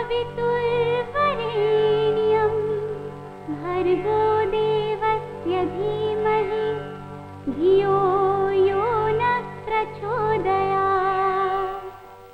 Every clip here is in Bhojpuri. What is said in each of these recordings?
सवितुर्वरेण्यं भर्गो देवस्य धीमहि धियो यो नः प्रचोदयात्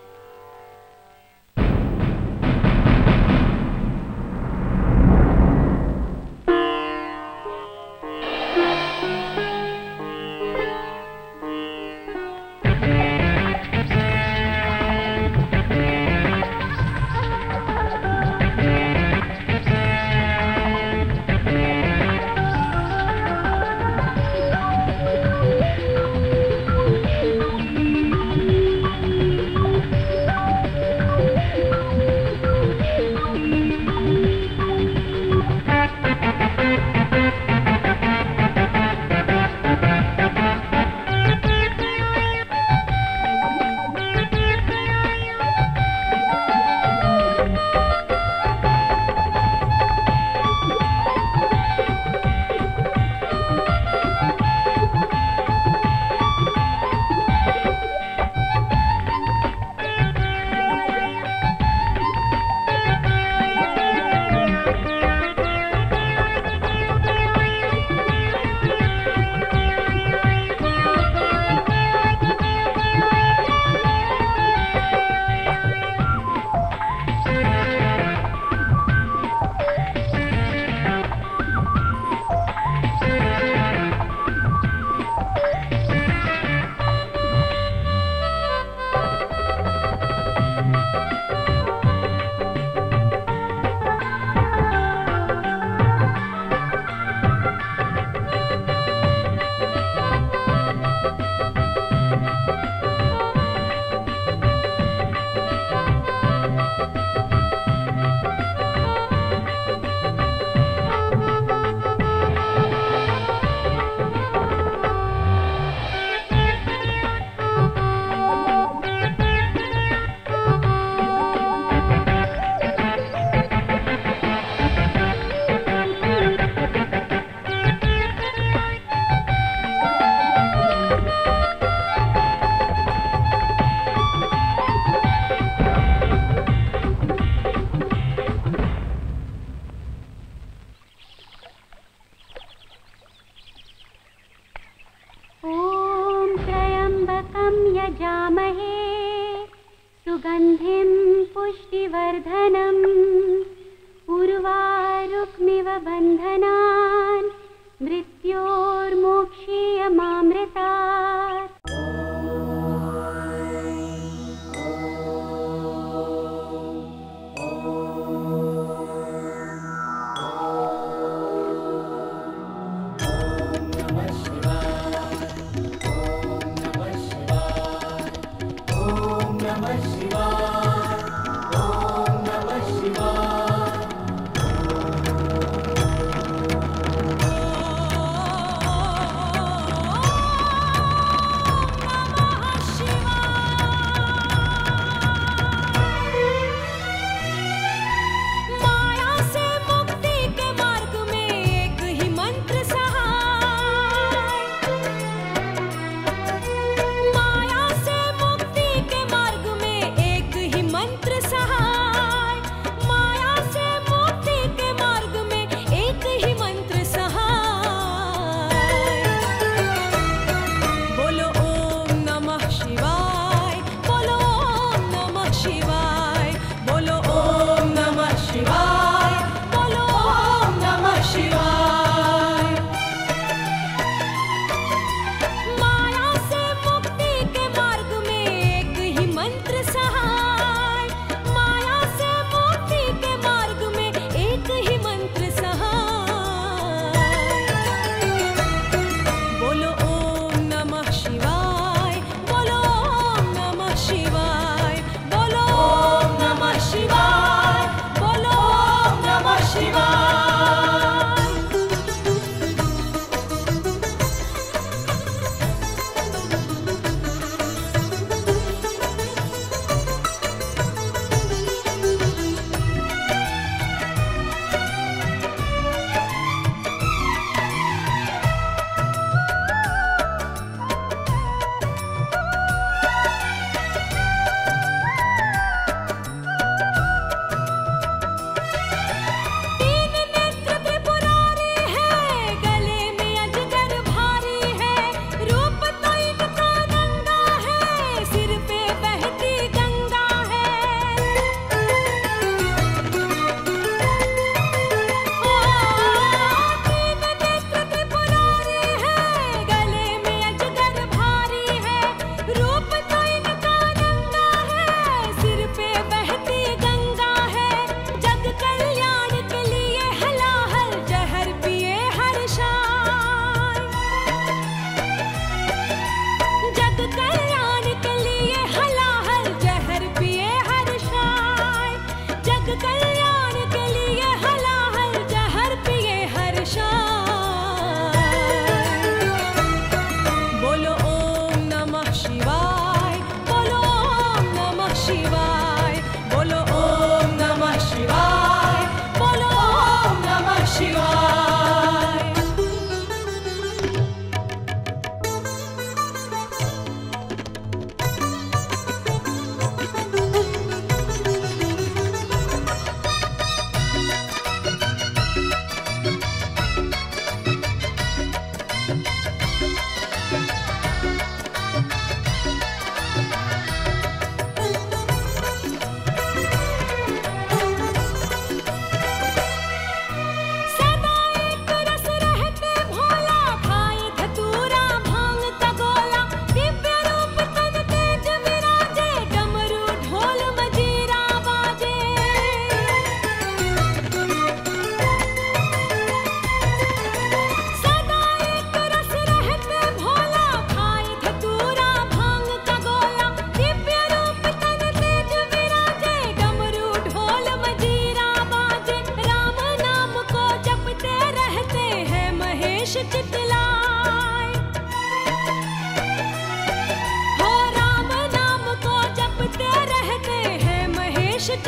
ॐ त्र्यम्बकं यजामहे सुगन्धिं पुष्टिवर्धनम् उर्वारुक्मिव बन्धनान् मृत्योर्मोक्षीयमामृतात् माया से मुक्ति के मार्ग में एक ही मंत्र सहाय माया से मुक्ति के मार्ग में एक ही मंत्र सहाय माया से मुक्ति के मार्ग में एक ही मंत्र सहाय बोलो ओम नमः शिवाय बोलो ओम नमः शिवाय बोलो ओम नमः शिवाय बोलो ओम नमः शिवाय माया से मुक्ति के मार्ग में एक ही मंत्र सहाय माया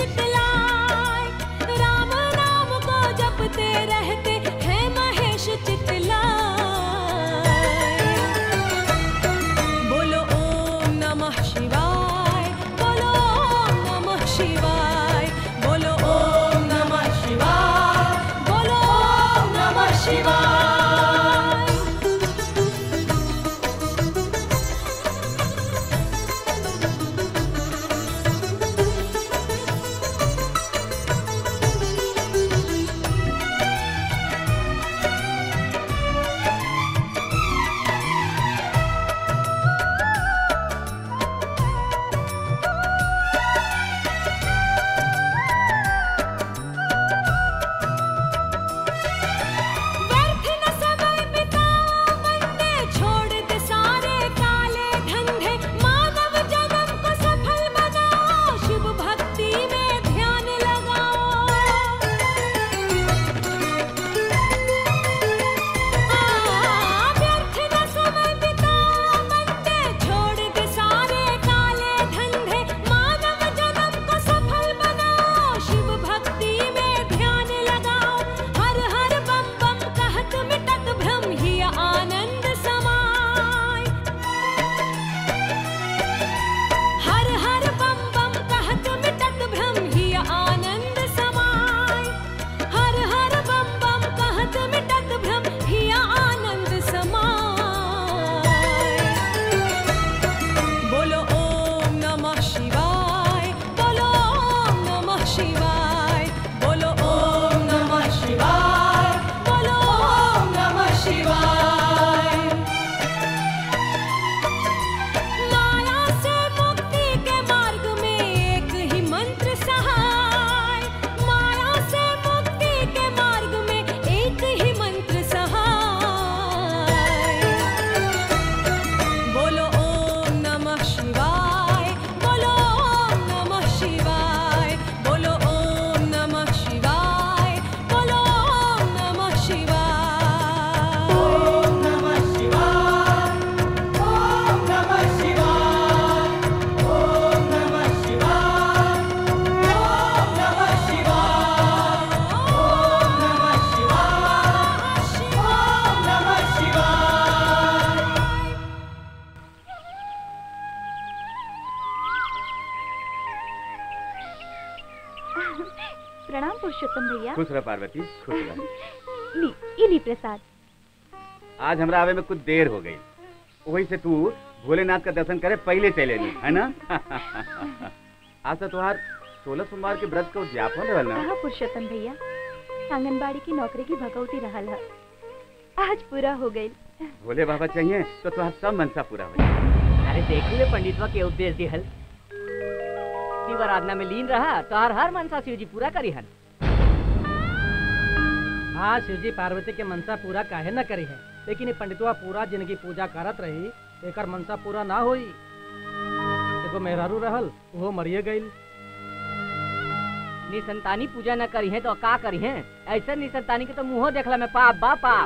चितलाए राम नाम को जपते रहते हैं महेश चितलाए बोलो ओम नमः शिवाय बोलो ओम नमः शिवाय बोलो ओम नमः शिवाय बोलो ओम नमः शिवाय व्यर्थ न समय बिताओ मन में छोड़ दे सारे काले धंधे मानव जन्म को सफल बनाओ शिव भक्ति में ध्यान लगाओ आ, व्यर्थ न समय बिताओ मन में छोड़ दे सारे काले धंधे मानव जन्म को सफल बनाओ शिव भक्ति में ध्यान लगाओ हर हर बम बम कहत मिटत भ्रम ही आनंद समाय हर हर बम बम कहत मिटत भ्रम ही आनंद समाय हर हर बम बम कहत मिटत भ्रम ही आनंद समाय बोलो ओम नमः शिवाय बोलो ओम नमः शिवाय बोलो ओम नमः शिवाय बोलो ओम नमः शिवाय माया से मुक्ति के मार्ग में एक ही मंत्र सहाय माया से मुक्ति के मार्ग में एक ही मंत्र सहाय बोलो ओम नमः शिवाय बोलो ओम नमः शिवाय बोलो ओम नमः शिवाय बोलो ओम नमः शिवाय ओम नमः शिवाय ओम नमः शिवाय ओम नमः शिवाय ओम नमः शिवाय ओम नमः शिवाय ओम नमः शिवाय प्रणाम पुरुषोत्तम भैया खुश रह पार्वती खुश रह ली ये ली प्रसाद आज हमरा आवे में कुछ देर हो गई वही से तू भोलेनाथ का दर्शन करे पहले चले नी है ना आज तो तुहार सोलह सोमवार के व्रत का उद्यापन रहल ना कहा पुरुषोत्तम भैया आंगनबाड़ी की नौकरी की भगवती रहल है आज पूरा हो गई भोले बाबा चाहिए तो तुहार सब मनसा पूरा हो जाए अरे देखू ले पंडितवा के उपदेश दिहल शिव आराधना में लीन रहा तो हर हर मनसा शिव जी पूरा करी हन हाँ शिवजी पार्वती के मनसा पूरा काहे न करी है लेकिन ये पंडितवा पूरा जिंदगी पूजा करत रही एकर मनसा पूरा ना होई एगो मेहरारू रहल वो मरिए गईल निसंतानी पूजा न करी है तो का करी है ऐसे निसंतानी के तो मुंह देखला में पाप बा पाप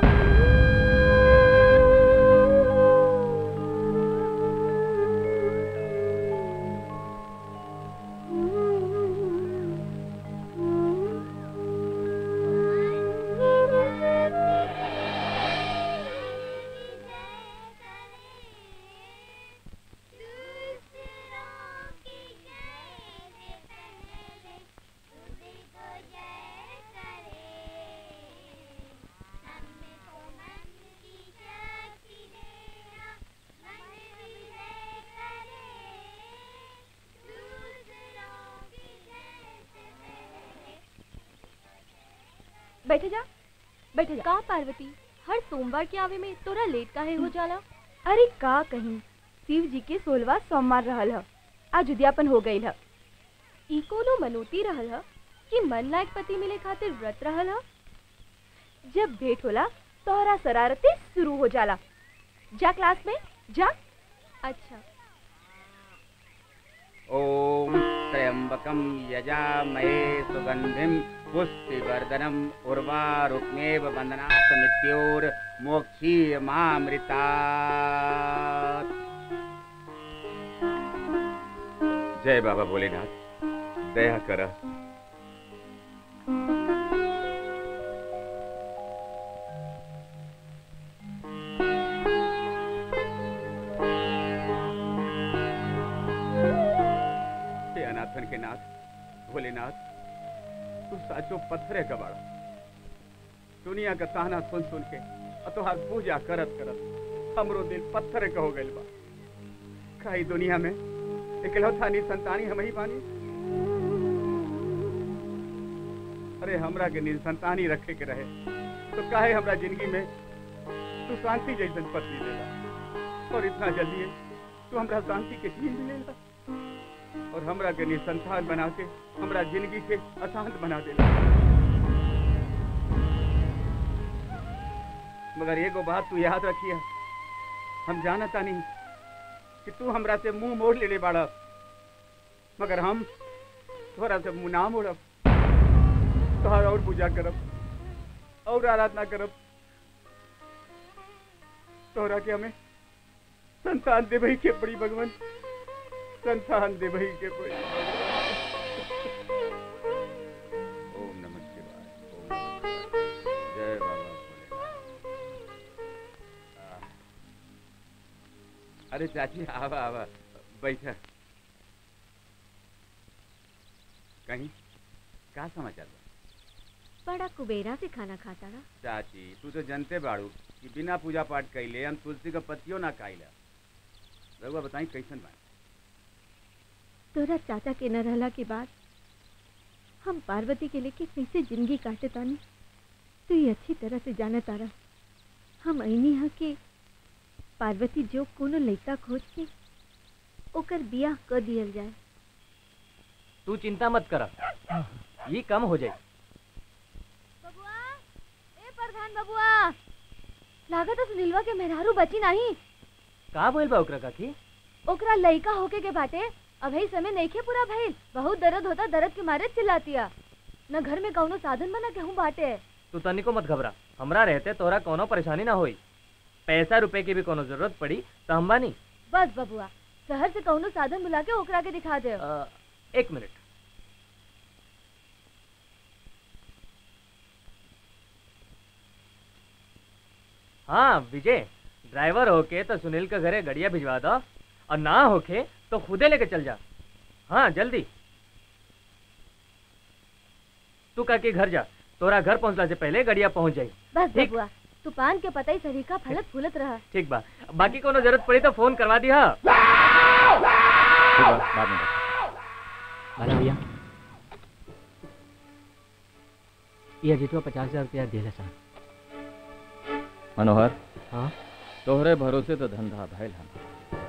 बैठे जा बैठे जा का पार्वती हर सोमवार के आवे में तोरा लेट काहे हो जाला अरे का कहीं शिव जी के सोलवा सोमवार रहल ह आज उद्यापन हो गई ह ई कोनो मनोती रहल ह कि मन लायक पति मिले खातिर व्रत रहल ह जब भेंट होला तोहरा शरारते शुरू हो जाला जा क्लास में जा अच्छा ओम त्र्यंबकम यजामहे सुगंधिम पुष्टिवर्धनम उर्वारुक्मेव बंदनात् मृत्योर मोक्षीय मामृता जय बाबा भोलेनाथ दया कर हे अनाथन के नाथ भोलेनाथ तू साचो पत्थरे कबाड़ा दुनिया का ताना सुन सुन के और तोहार पूजा करत करत हमरो दिल पत्थर का हो गइल बा काई दुनिया में इकलौता नी संतानी हम ही बानी अरे हमरा के निसंतानी रखे के रहे तो काहे हमरा जिंदगी में तू शांति जैसन पत्नी देला और इतना जल्दी तू हमरा शांति के चीज मिलेला और हमरा के निसंतान बना के हमरा जिंदगी के अशांत बना देला मगर एगो बात तू याद रखिया हम जानता नहीं कि तू हमरा से मुंह मोड़ लेले बाड़ा मगर हम तोरा से मुंह ना मोड़ब तोहर और पूजा करब और आराधना करब तोहरा के हमें संतान देवही के पड़ी भगवान संतान देवही के पड़ी ओम नमः शिवाय ओम नमः शिवाय। जय बाबा भोलेनाथ आह। अरे चाची आवा आवा बैठा कहीं का समाचार बा बड़ा कुबेरा से खाना खाता ना चाची तू तो जानते बाड़ू कि बिना पूजा पाठ कैले हम तुलसी का पत्तियों ना खाइला रघुआ बताई कैसन बा तोरा चाचा के न रहला के बाद हम पार्वती के लेके कैसे जिंदगी काटे तानी तू ये अच्छी तरह से जाने तारा हम ऐनी हा के पार्वती जो कोनो लड़का खोज के ओकर बियाह कर दियल जाए तू चिंता मत कर ये कम हो जाए बबुआ ए प्रधान बबुआ लागत है सुनीलवा के मेहरारू बची नहीं का बोल बा ओकरा काकी ओकरा लइका होके के बाटे अभी समय नइखे पूरा भइल बहुत दर्द होता दर्द के मारे चिल्लातिया न घर में कौनो साधन बना केहू बाटे तू तनिको मत घबरा हमरा रहते तोरा कोनो परेशानी ना होई पैसा रुपए की भी कोनो जरूरत पड़ी तो हम बानी बस बबुआ शहर से कौनो साधन बुला के ओकरा के दिखा दे अ, एक मिनट हाँ विजय ड्राइवर होके तो सुनील के घरे गड़िया भिजवा दो और ना होके तो खुदे लेके चल जा हाँ जल्दी तू काके घर जा तोरा घर पहुंचला से पहले गड़िया पहुंच जाई बस ठीक। बबुआ तू पान के पता ही सरीका फलत फूलत रहा ठीक बा बाकी कोनो जरूरत पड़ी तो फोन करवा दी हाँ बाद में भला भैया ये अजितवा पचास हजार रुपया दे सर मनोहर हाँ तोहरे भरोसे तो धंधा भैल हम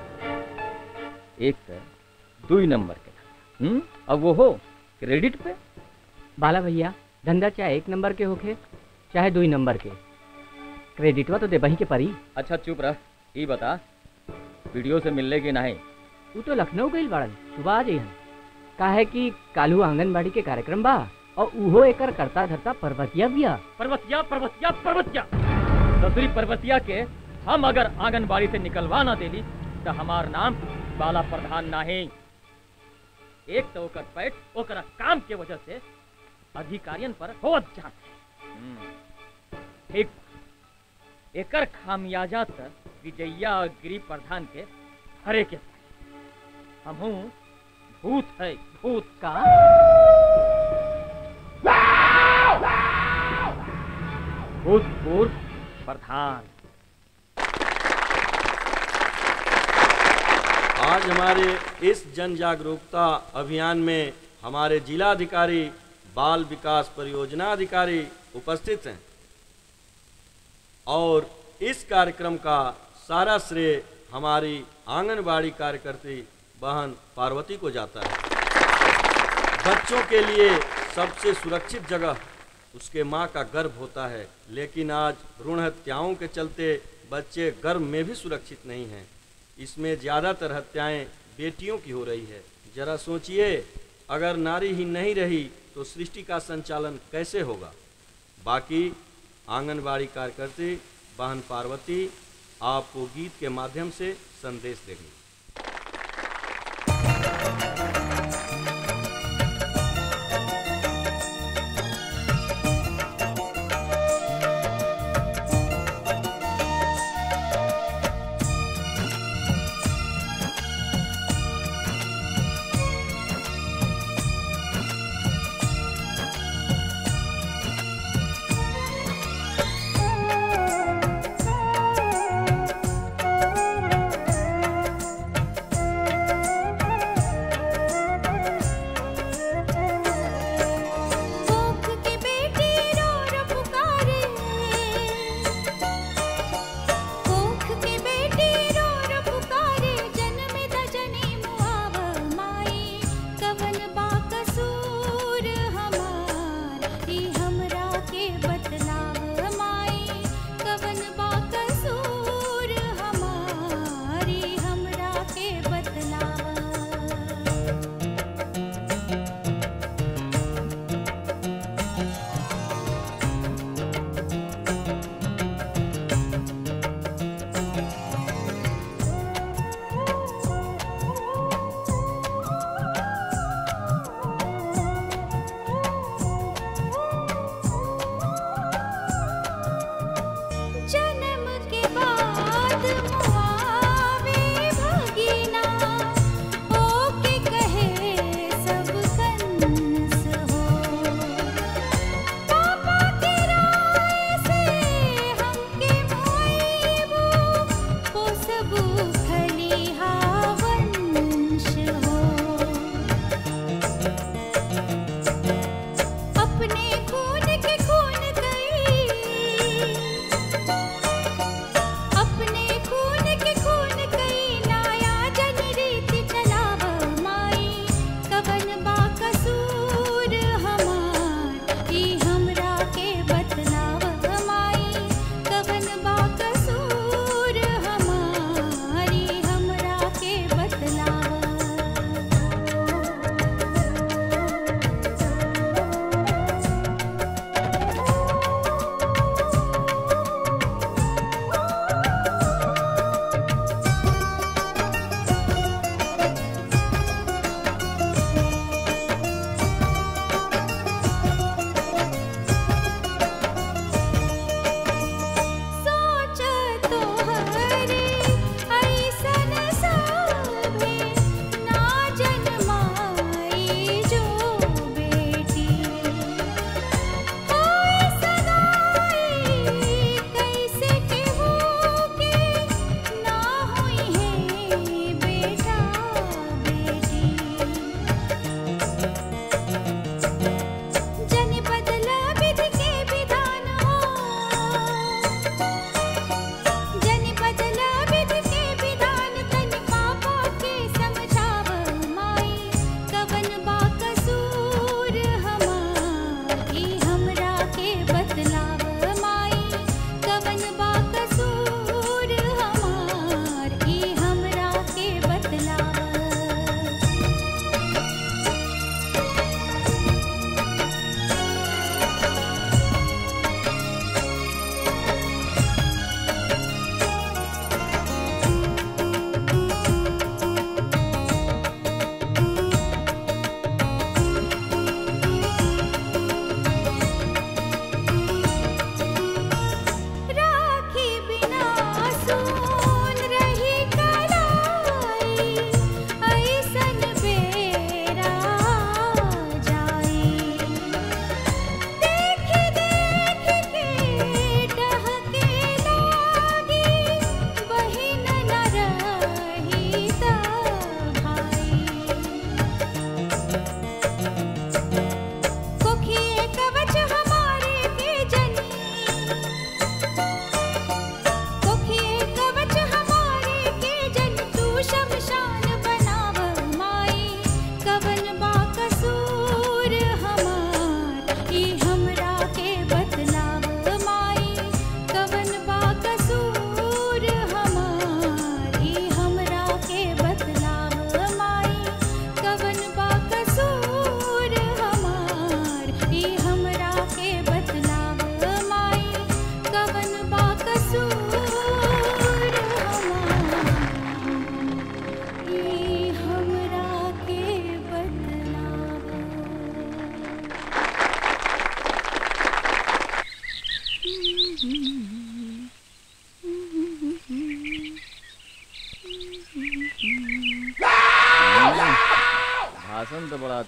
एक तो दुई नंबर के हम्म अब वो हो क्रेडिट पे बाला भैया धंधा चाहे एक नंबर के होखे चाहे दो ही नंबर के क्रेडिटवा तो देबही के परी अच्छा चुप रह ई बता वीडियो से मिलने की नहीं तू तो लखनऊ गईल बाड़न सुबह आ जइहन काहे कि कालू आंगनबाड़ी के कार्यक्रम बा और उहो एकर करता धरता पर्वतिया बिया पर्वतिया पर्वतिया पर्वतिया दसरी पर्वतिया के हम अगर आंगनबाड़ी से निकलवा ना देली तो हमार नाम बाला प्रधान नहीं एक तो ओकर पैठ ओकरा काम के वजह से अधिकारियन पर होत जात ठीक एकर खामियाजा त विजया और गिरी प्रधान के हरे के हमहू भूत है भूत का भूतपूर्व प्रधान आज हमारे इस जन जागरूकता अभियान में हमारे जिलाधिकारी बाल विकास परियोजना अधिकारी उपस्थित हैं और इस कार्यक्रम का सारा श्रेय हमारी आंगनबाड़ी कार्यकर्ती बहन पार्वती को जाता है बच्चों के लिए सबसे सुरक्षित जगह उसके माँ का गर्भ होता है लेकिन आज भ्रूण हत्याओं के चलते बच्चे गर्भ में भी सुरक्षित नहीं हैं इसमें ज़्यादातर हत्याएं बेटियों की हो रही है जरा सोचिए अगर नारी ही नहीं रही तो सृष्टि का संचालन कैसे होगा बाकी आंगनबाड़ी कार्यकर्ती बहन पार्वती आपको गीत के माध्यम से संदेश देंगी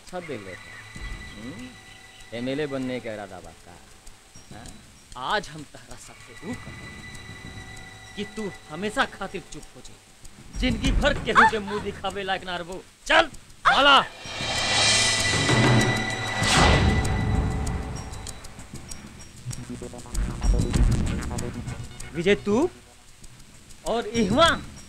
अच्छा दिल लेता एमएलए बनने का इरादा बाका हाँ? आज हम तहरा सबसे ऊ कर कि तू हमेशा खातिर चुप हो जाए जिंदगी भर केहू के मुंह दिखावे लायक ना रहो चल भाला विजय तू और इहवा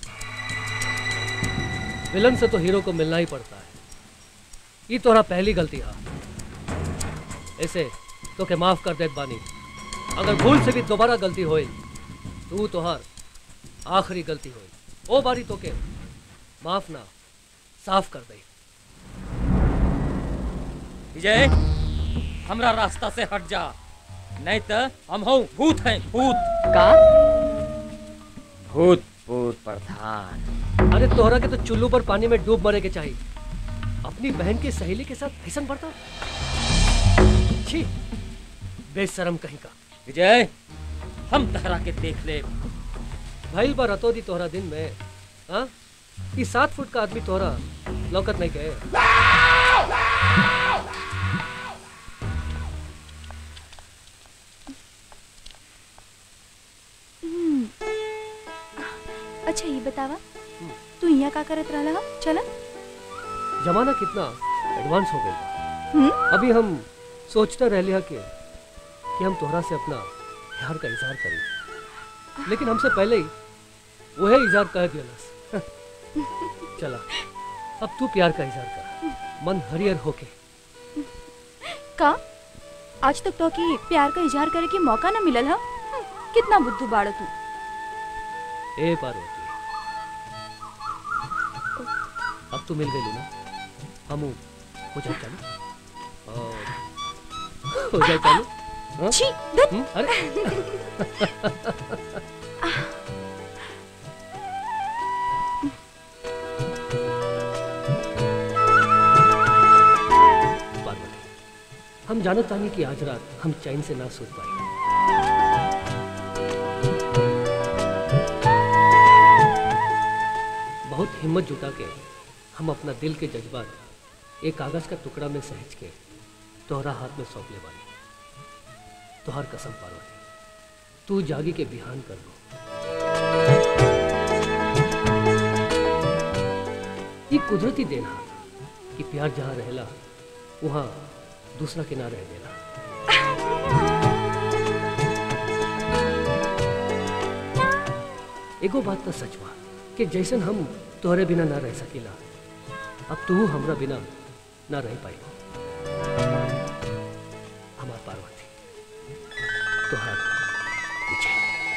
विलन से तो हीरो को मिलना ही पड़ता है ये तोरा पहली गलती है ऐसे तो के माफ कर देत बानी अगर भूल से भी दोबारा गलती होई तू तोहर आखिरी गलती होई ओ बारी तो के माफ ना साफ कर दे विजय हमरा रास्ता से हट जा नहीं तो हम हो भूत हैं भूत का भूत भूत प्रधान अरे तोहरा के तो चुल्लू पर पानी में डूब मरे के चाहिए अपनी बहन की सहेली के साथ ऐसा बढ़ता छी बेशरम कहीं का विजय हम तहरा के देख ले भइल बा रतो दी तोहरा दिन में हाँ ई सात फुट का आदमी तोहरा लौकत नहीं गए अच्छा ये बतावा तू यहाँ का करत रहला हा? चला जमाना कितना एडवांस हो गया हम्म? अभी हम सोचते रह लिया कि कि हम तोहरा से अपना प्यार का इजहार करें लेकिन हमसे पहले ही वही इजहार कह दिया चला अब तू प्यार का इजहार कर मन हरियर होके का आज तक तो की प्यार का इजहार करे के मौका न मिलल हा हम्म, कितना बुद्धू बाड़ा तू ए पार्वती अब तू मिल गई ना हम हो जाए चालू और हो जाए चालू हाँ? छी धत हम्म, अरे पार्वती हम जानत तानी कि आज रात हम चैन से ना सोच पाए बहुत हिम्मत जुटा के हम अपना दिल के जज्बात एक कागज का टुकड़ा में सहज के तोहरा हाथ में सौंप ले वाली तोहर कसम पार्वती तू जागी के बिहान कर लो ये कुदरती देना कि प्यार जहाँ रहेला वहाँ दूसरा के ना रह देला एगो बात तो सच बा कि जैसन हम तोहरे बिना ना रह सकीला अब तू हमरा बिना ना रह पाई हमार पार्वती तोहार विजय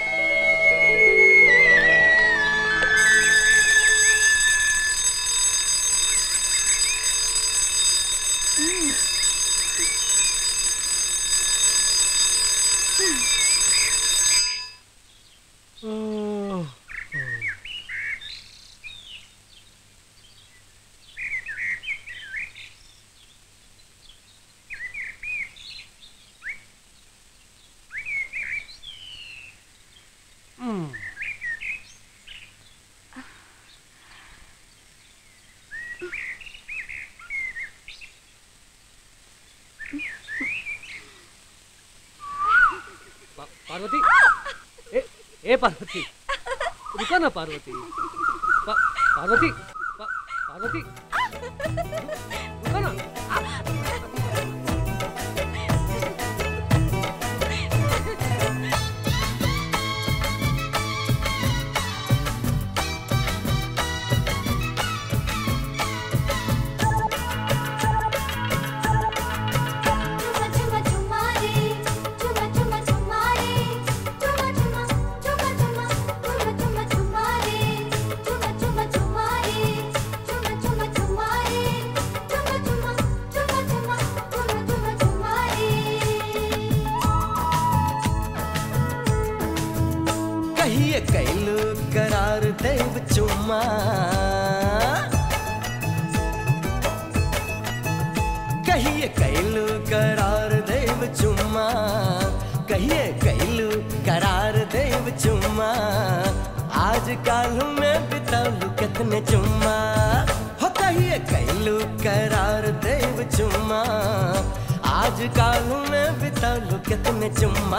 पा- पार्वती ए ए पार्वती रुको ना पार्वती पा, पार्वती पा, पार्वती रुको ना चुमा चुमा चुमा रे चुमा चुमा चुमा रे चुमा चुमा चुमा चुमा चुमा चुमा चुमा रे चुमा चुमा चुमा रे चुमा चुमा चुमा रे चुमा चुमा चुमा चुमा चुमा चुमा चुमा रे कहिए कैलू करार देव चुम्मा कहिए कैलू करार देव चुम्मा कहिए कैलू करार देव चुम्मा आज काल में बितालू कितने चुम्मा हो कहिए कैलू करार देव चुम्मा आज काल में बिता लो कितने चुम्मा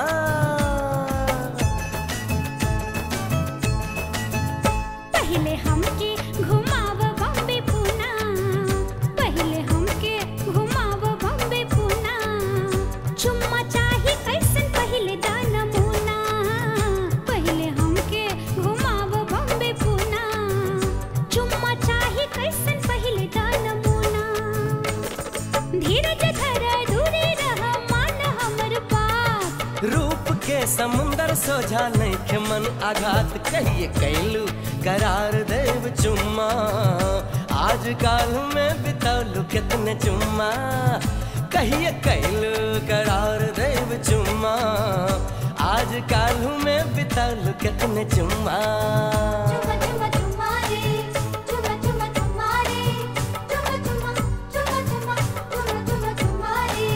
पहले हमके घुमाव बॉम्बे पूना पहले हमके घुमाव बॉम्बे पूना चुम्मा चाही कैसन पहले दाना मुना पहले हमके घुमाव बॉम्बे पूना चुम्मा चाही कैसन पहले दाना मुना धीरज धर दूरी रह मान हमर बात रूप के समुंदर सोझा नहीं के मन आघात कहिए कैलू करार देव चुम्मा आज काल में बितालू कितने चुम्मा कहिए कैलू करार देव चुम्मा आज काल में बितालू कितने चुम्मा चुम्मा चुम्मा चुम्मा रे चुम्मा चुम्मा चुम्मा रे चुम्मा चुम्मा चुम्मा चुम्मा चुम्मा चुम्मा चुम्मा रे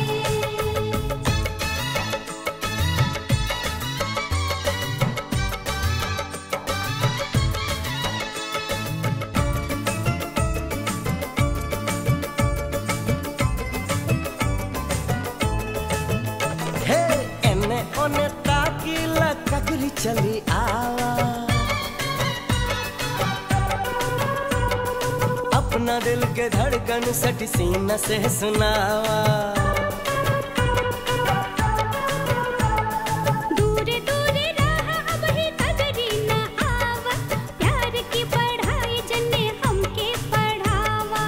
हे एने ओने ताकीला ककरी चली आवा अपना दिल के धड़कन सट सीना से सुनावा दूर दूर रह अब ही कदरी न आवा प्यार की पढ़ाई जने हमके पढ़ावा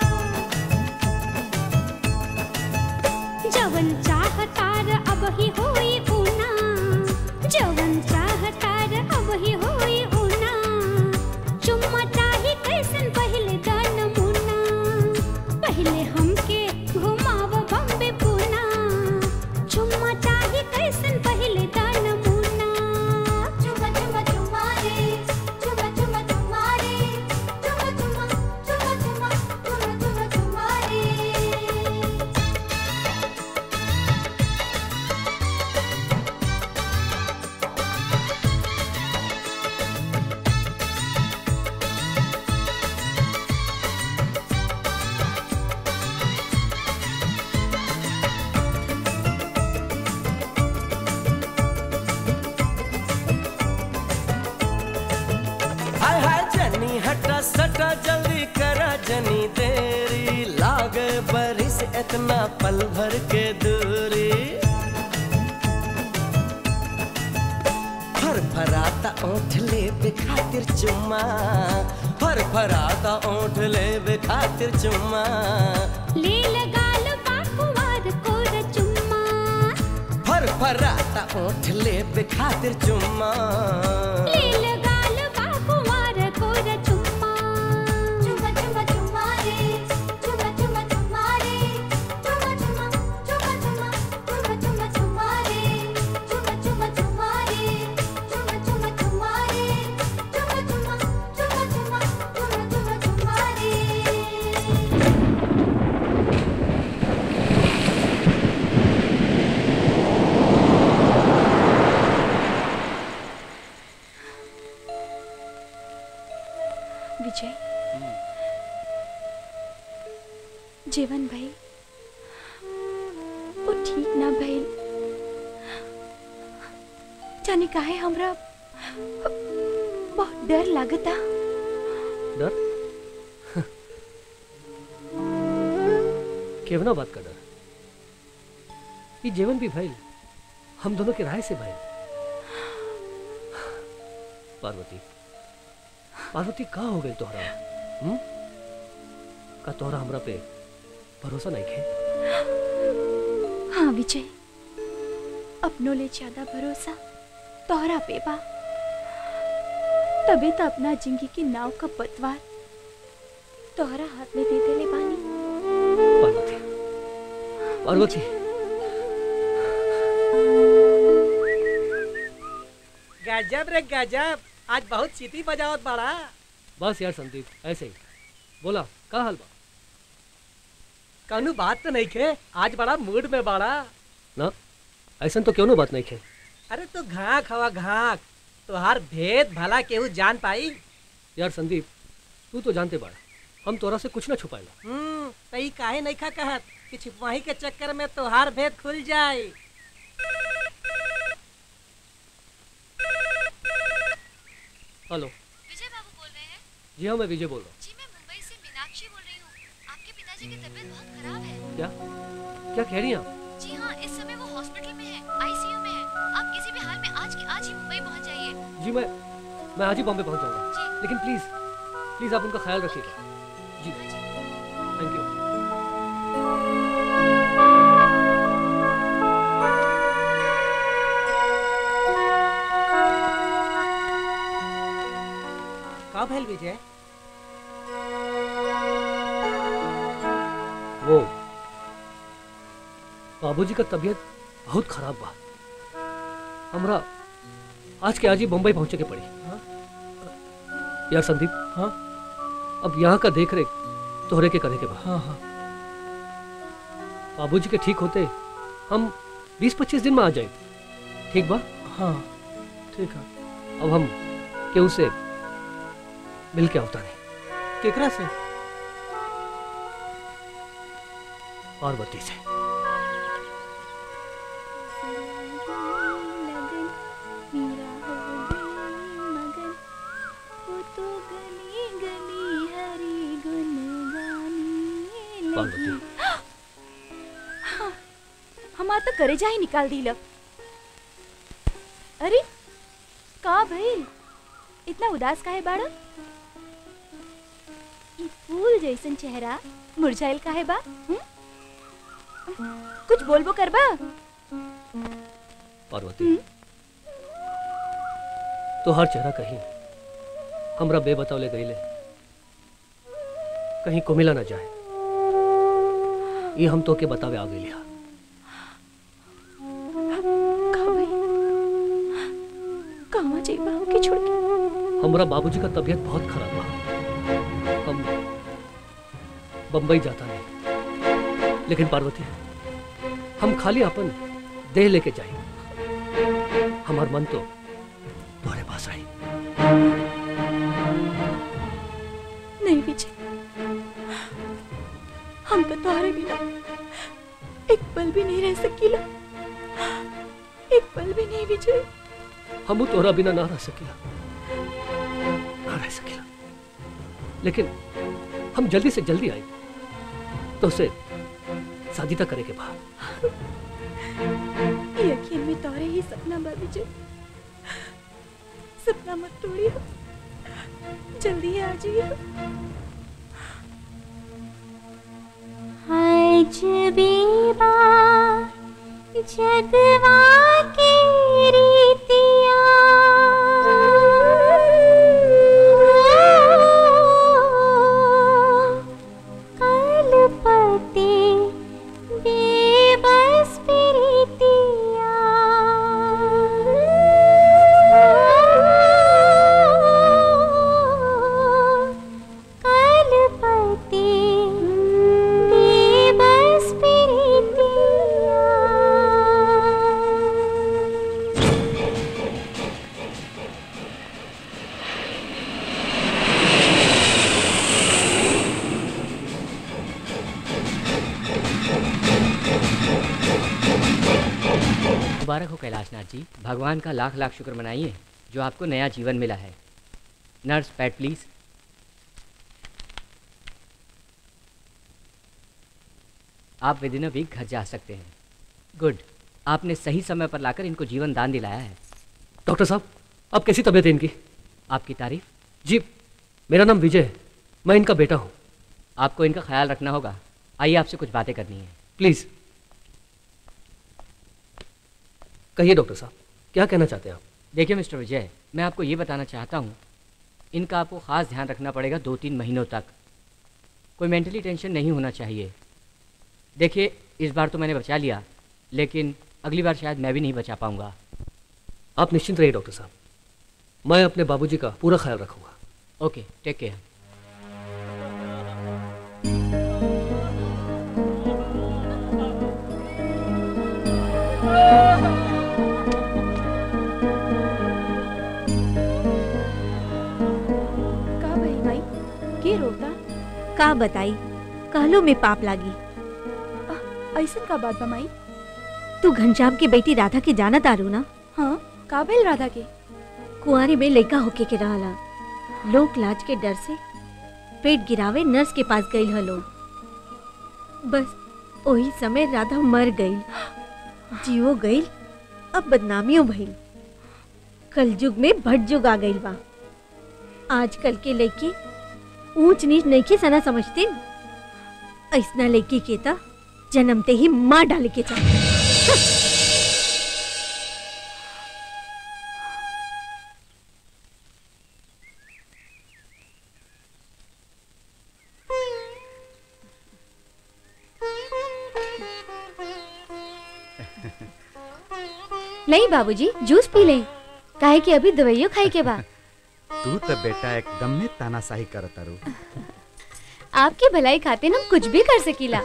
जवन चाहतार अब ही होई ऊना जवन चाहतार अब ही होई ऊना चुम्मा चाही कैसन पहले दान मुना पहले हमके घुमाव बम्बे पूना चुम्मा चाही कैसन पहले दान मुना चुम्मा चुम्मा चुम्मा रे चुम्मा चुम्मा चुम्मा रे चुम्मा चुम्मा चुम्मा चुम्मा चुम्मा चुम्मा चुम्मा रे हाय हाय जनी हटा सटा जल्दी करा जनी देरी लागे बरिस इतना पल भर के दूरी फर फराता ओठ ले बे खातिर चुम्मा फर फराता ओठ ले बे खातिर चुम्मा ले लगाल बाकुवार कोर चुम्मा फर फराता ओठ ले बे खातिर चुम्मा ले लगाल बाकुवार कोर चुम्मा चुम्मा चुम्मा चुम्मा रे चुम्मा चुम्मा चुम्मा रे चुम्मा चुम्मा चुम्मा चुम्मा चुम्मा चुम्मा चुम्मा रे चुम्मा चुम्मा चुम्मा रे चुम्मा चुम्मा चुम्मा रे चुम्मा चुम्मा चुम्मा चुम्मा चुम्मा चुम्मा चुम्मा रे विजय जीवन भाई वो ठीक ना भइल जाने काहे हमरा बहुत डर लागता डर केवना बात का डर ये जीवन भी भइल हम दोनों के राय से भइल पार्वती पार्वती कहाँ हो गई तोहरा हम्म का तोहरा हमरा पे भरोसा नहीं खे हाँ विजय अपनों ले ज्यादा भरोसा तोहरा पे बा तभी तो अपना जिंदगी की नाव का पतवार तोहरा हाथ में दे देले बानी पार्वती पार्वती गजब रे गजब आज बहुत सीटी बजावत बड़ा बस यार संदीप ऐसे ही बोला का हाल बा कौनो बात तो नहीं खे आज बड़ा मूड में बड़ा ना ऐसा तो क्यों ना बात नहीं खे अरे तू घाक हवा घाक तुहार भेद भला केहू जान पाई यार संदीप तू तो जानते बाड़ा हम तोरा से कुछ ना छुपाएला हम्म तई काहे नहीं खा कहत कि छिपवाही के चक्कर में तोहार भेद खुल जाए हेलो विजय बाबू बोल रहे हैं जी हाँ मैं विजय बोल रहा हूँ जी मैं मुंबई से मीनाक्षी बोल रही हूँ आपके पिताजी की तबीयत बहुत खराब है क्या क्या कह रही हैं आप जी हाँ इस समय वो हॉस्पिटल में है आईसीयू में है आप किसी भी हाल में आज के आज ही मुंबई पहुँच जाइए जी मैं मैं आज ही बॉम्बे पहुंच जाऊंगा लेकिन प्लीज प्लीज आप उनका ख्याल रखिएगा जी थैंक यू का भैल विजय वो बाबूजी का तबीयत बहुत खराब बा हमरा आज के आज ही बम्बई पहुंचे के पड़ी यार संदीप हाँ अब यहाँ का देख रेख तोहरे के करे के बा हाँ हाँ बाबूजी के ठीक होते हम 20-25 दिन में आ जाए ठीक बा हाँ ठीक है अब हम केहू से मिल के आवता नहीं केकरा से पार्वती से पार्वती हमार तो करे जा ही निकाल दी लब अरे का भइल इतना उदास काहे बाड़ा ई फूल जैसन चेहरा मुरझाइल काहे बा हुँ? कुछ बोलबो करबा पार्वती तो हर चेहरा कहीं हमरा बेबतौले गईले कहीं को मिला ना जाए ये हम तो के बतावे आ गई कहवा जाइबा हमके छोड़ के हमरा बाबूजी का तबीयत बहुत खराब बा हम बम्बई जाता नहीं लेकिन पार्वती हम खाली अपन देह लेके जाए हमार मन तो तुम्हारे पास आई नहीं विजय हम तो तुम्हारे बिना एक पल भी नहीं रह सकीला एक पल भी नहीं विजय हम तोहरा बिना ना रह सकिला ना रह सकिला लेकिन हम जल्दी से जल्दी आई तो उसे शादी तक करे के बाद यकीन में तोरे ही सपना बा विजय सपना मत तोड़ियो जल्दी आ जाइए आज बीबा जगवा के रीतिया कलपति बेबस प्रीतिया कलपति बेबस प्रीतिया मुबारक हो कैलाशनाथ जी भगवान का लाख लाख शुक्र मनाइए जो आपको नया जीवन मिला है नर्स पैड प्लीज आप विद इन अ वीक घर जा सकते हैं गुड आपने सही समय पर लाकर इनको जीवन दान दिलाया है डॉक्टर साहब अब कैसी तबीयत है इनकी आपकी तारीफ जी मेरा नाम विजय है मैं इनका बेटा हूँ आपको इनका ख्याल रखना होगा आइए आपसे कुछ बातें करनी है प्लीज कहिए डॉक्टर साहब क्या कहना चाहते हैं आप देखिए मिस्टर विजय मैं आपको ये बताना चाहता हूँ इनका आपको ख़ास ध्यान रखना पड़ेगा दो तीन महीनों तक कोई मेंटली टेंशन नहीं होना चाहिए देखिए इस बार तो मैंने बचा लिया लेकिन अगली बार शायद मैं भी नहीं बचा पाऊंगा आप निश्चिंत रहिए डॉक्टर साहब मैं अपने बाबूजी का पूरा ख्याल रखूंगा ओके टेक केयर का भाई भाई के रोता का बताई कहलो में पाप लागी ऐसन का बात बमाई तू घनश्याम की बेटी राधा के जाना तारू ना हाँ काबिल राधा के कुंवारी में लड़का होके के रहला लोक लाज के डर से पेट गिरावे नर्स के पास गई हलो बस वही समय राधा मर गई जीवो गई अब बदनामियों भइल कलयुग में भट जुग आ गई बा आजकल के लड़के ऊंच नीच नहीं के सना समझते ऐसना लड़की के ता जन्मते ही मार डाले के चाहिए नहीं बाबूजी जूस पी ले काहे कि अभी दवाइयों खाई के बा तू तो बेटा एकदम में तानाशाही करत तारू आपकी भलाई खाते हम कुछ भी कर सकीला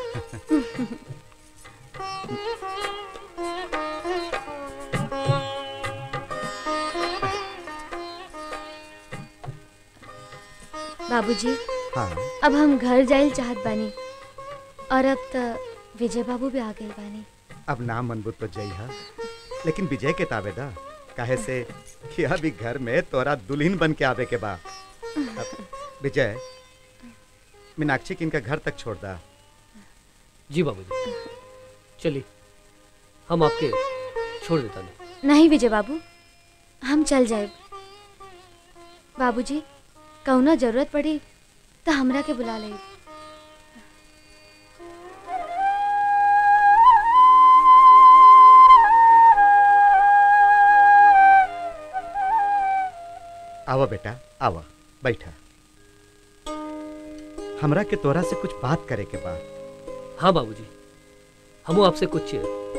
बाबूजी हाँ अब हम घर जाइल चाहत बानी और अब त विजय बाबू भी आ गए बानी अब नाम मनबूत तो जई हा लेकिन विजय के ताबेदा काहे से कि अभी घर में तोरा दुल्हन बन के आवे के बा अब विजय मीनाक्षी के इनका घर तक छोड़ दा जी बाबूजी चलिए हम आपके छोड़ देता नहीं नहीं विजय बाबू हम चल जाए बाबूजी कौनो जरूरत पड़ी तो हमरा के बुला ले आवा बेटा आवा बैठा हमरा के तोरा से कुछ बात करे के बा हाँ बाबूजी हम आपसे कुछ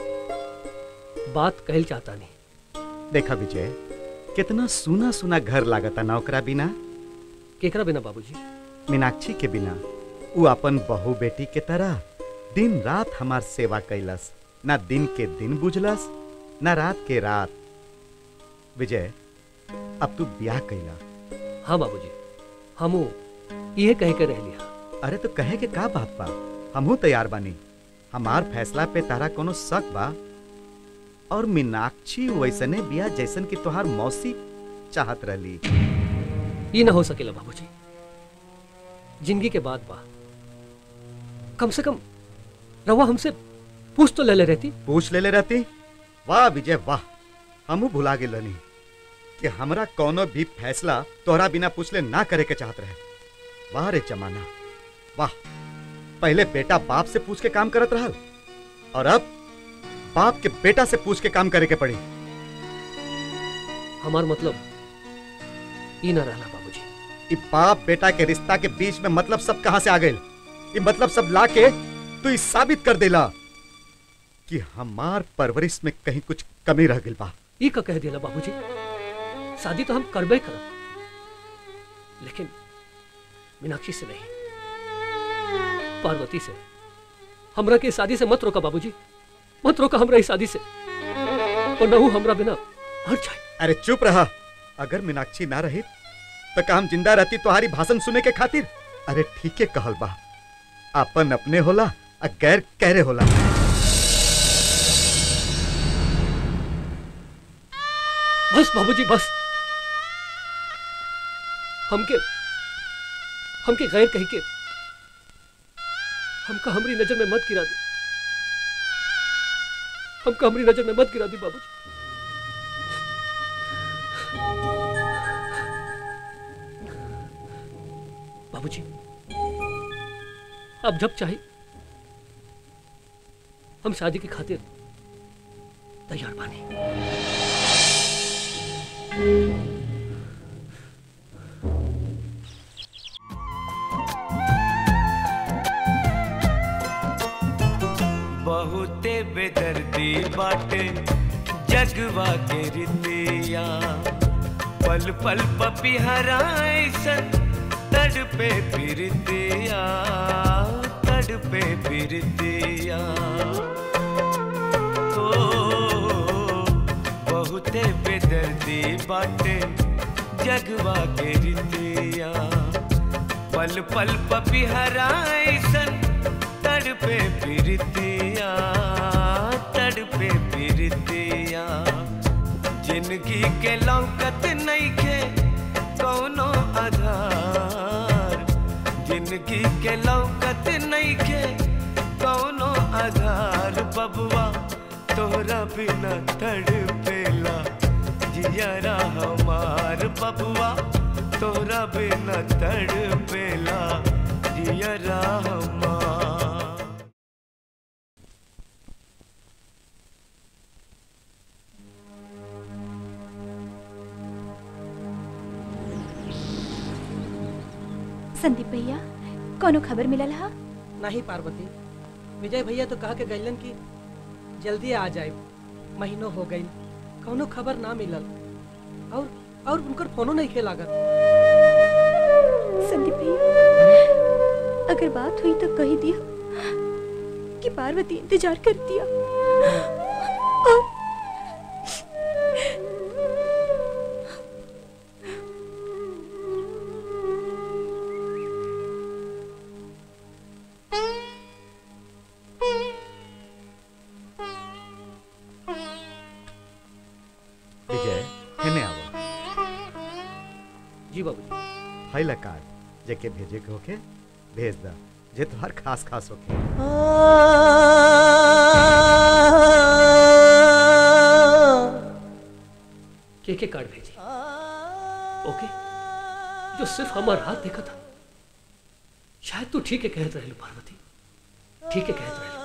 बात कहल चाहता नहीं देखा विजय कितना सुना सुना घर लागता ना ओकरा बिना केकरा बिना बाबूजी मीनाक्षी के बिना उ अपन बहू बेटी के तरह दिन रात हमार सेवा कैलस ना दिन के दिन बुझलस ना रात के रात विजय अब तू ब्याह कैला हाँ बाबूजी हम ये कह के रह लिया अरे तो कहे के का बात बा हमहू तैयार बानी हमार फैसला पे तारा कोनो शक बा और मीनाक्षी वैसने बिया जैसन की तोहार मौसी चाहत रहली ये ना हो सकेला बाबूजी जिंदगी के बाद बा कम से कम रवा हमसे पूछ तो ले ले रहती पूछ ले ले रहती वाह विजय वाह हमू भुला गेल रहनी कि हमरा कोनो भी फैसला तोहरा बिना पूछले ना करे के चाहत रहे वाह रे जमाना वाह पहले बेटा बाप से पूछ के काम करत रहल और अब बाप के बेटा से पूछ के काम करे के पड़ी हमार मतलब ये ना रहला बाबूजी इ बाप बेटा के रिश्ता के बीच में मतलब सब कहां से आ गए ये मतलब सब ला के तू ई साबित कर देला कि हमार परवरिश में कहीं कुछ कमी रह गई बा ये का कह दिया बाबूजी शादी तो हम करबे करब लेकिन मीनाक्षी से नहीं पार्वती से हमरा के शादी से मत रोका बाबूजी मत रोका हमरा इस शादी से और न हूं हमरा बिना मर जाए अरे चुप रहा अगर मीनाक्षी ना रही तो काम जिंदा रहती तुम्हारी भाषण सुने के खातिर अरे ठीक है कहल बा अपन अपने होला आ गैर कहरे होला बस बाबूजी बस हमके हमके गैर कह के हमका हमरी नजर में मत गिरा दी हमका हमरी नजर में मत गिरा दी बाबूजी बाबूजी अब जब चाहे हम शादी की खातिर तैयार बानी बहुते बेदर्दी बाटे जगवा के रितिया पल पल पपिहराइसन तड़पे फिरतिया तड़पे फिरतिया ओ बहुते बेदर्दी बाटे जगवा के रितिया पल पल पपिहराइसन तड़पे फिरतिया तड़पे फिरतिया जिंदगी के लौकत नइखे कौनो आधार जिंदगी के लौकत नइखे कौनो आधार बबुआ तोरा बिना तड़पेला जियरा हमार बबुआ तोरा बिना तड़पेला जियरा हमार संदीप भैया कोनो खबर मिलल हा नहीं पार्वती विजय भैया तो कहा के गइलन कि जल्दी आ जाए महीनों हो गई कौनो खबर ना मिलल और और उनकर फोनो नहीं खे लागत संदीप भैया अगर बात हुई तो कही दिया कि पार्वती इंतजार कर दिया और विजय हेने आवो जी बाबूजी हाई कार्ड जेके भेजे के होके भेज दा जे तोहार खास खास होके के के कार्ड भेजी ओके जो सिर्फ हमारा हाथ देखा था शायद तू ठीक है कहत रहे पार्वती ठीक है कहत रहे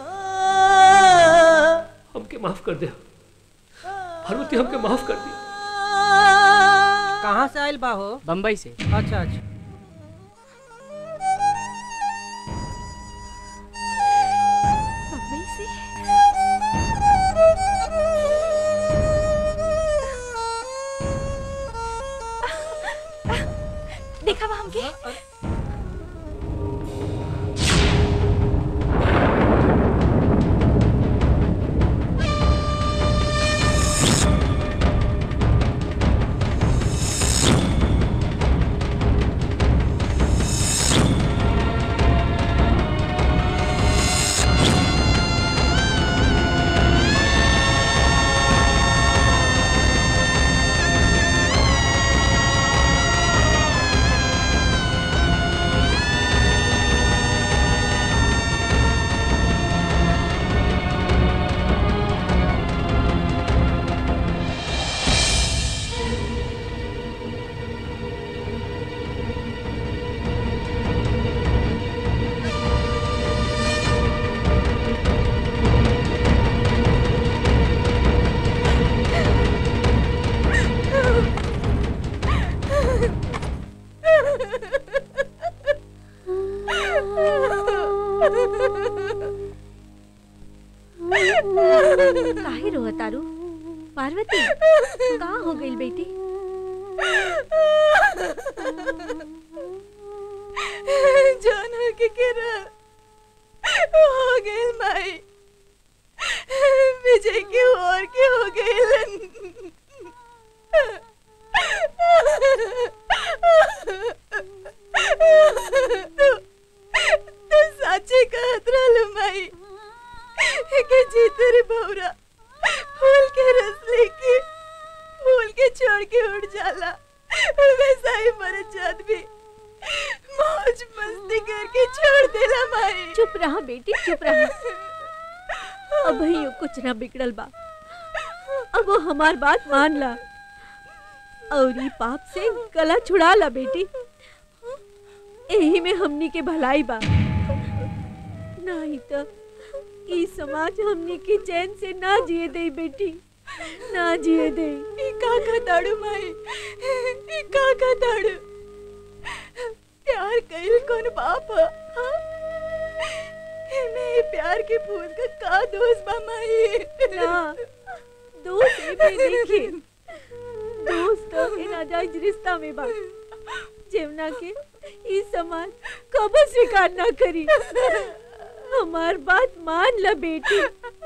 हमके माफ कर दे पार्वती हमके माफ कर दी कहाँ से आयल बा हो बम्बई से अच्छा अच्छा बम्बई से देखा वहाँ हमके काहे रो तारू पार्वती का हो गई बेटी जानवर के गिरा हो गए माई विजय के और के हो गए तो साचे कहत रहल माई के जी तेरे भौरा फूल के रस लेके फूल के छोड़ के उड़ जाला वैसा ही मरत जात भी मौज मस्ती करके छोड़ देला माई चुप रहा बेटी चुप रहा अब ही कुछ ना बिगड़ल बा अब वो हमार बात मान ला और ई पाप से गला छुड़ा ला बेटी यही में हमनी के भलाई बा नहीं तो ई समाज हमनी के चैन से ना जिए दे बेटी ना जिए दे ई का का दाड़ू माई ई का का दाड़ू प्यार कइल कौन बाप ह हाँ? इमे प्यार के फूल का का दोष बा माई ना दोस्त एमे देखी दोस्त तो इन नाजायज रिश्ता में बा जेवना के ई समाज कबो स्वीकार ना करी हमार बात मान ला बेटी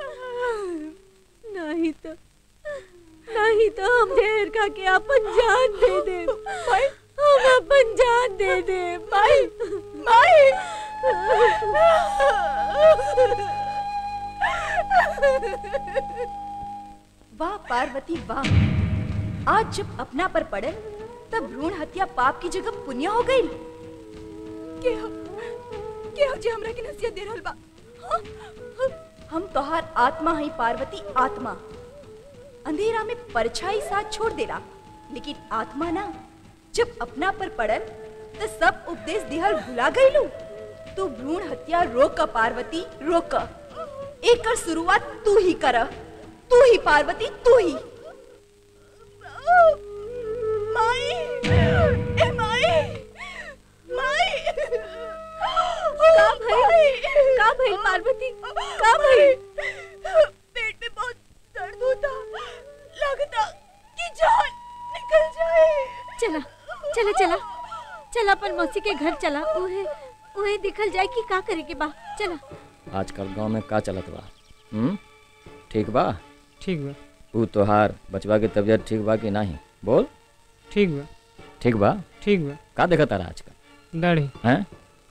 नहीं तो नहीं तो हम ढेर खा के अपन जान दे दे हम अपन जान दे दे माई माई वाह पार्वती वाह आज जब अपना पर पड़े तब भ्रूण हत्या पाप की जगह पुण्य हो गई के हो के हो जे हमरा के नसीहत दे रहल बा हाँ? हम तोहार आत्मा हई पार्वती आत्मा अंधेरा में परछाई साथ छोड़ देला लेकिन आत्मा ना जब अपना पर पड़ल तो सब उपदेश दिहल भुला गईलू तू भ्रूण हत्या रोक पार्वती रोक एक कर शुरुआत तू ही कर तू ही पार्वती तू ही माई ए माई माई का भइल का भइल पार्वती का भइल पेट में बहुत दर्द होता लगता कि जान निकल जाए चला चला चला चला अपन मौसी के घर चला उहे उहे दिखल जाए कि का करे के बा चला आजकल गांव में का चलत बा हम्म ठीक बा ठीक बा ऊ तोहार बचवा के तबीयत ठीक बा कि नहीं बोल ठीक बा ठीक बा ठीक बा का देखत तारा आजकल दाढ़ी हैं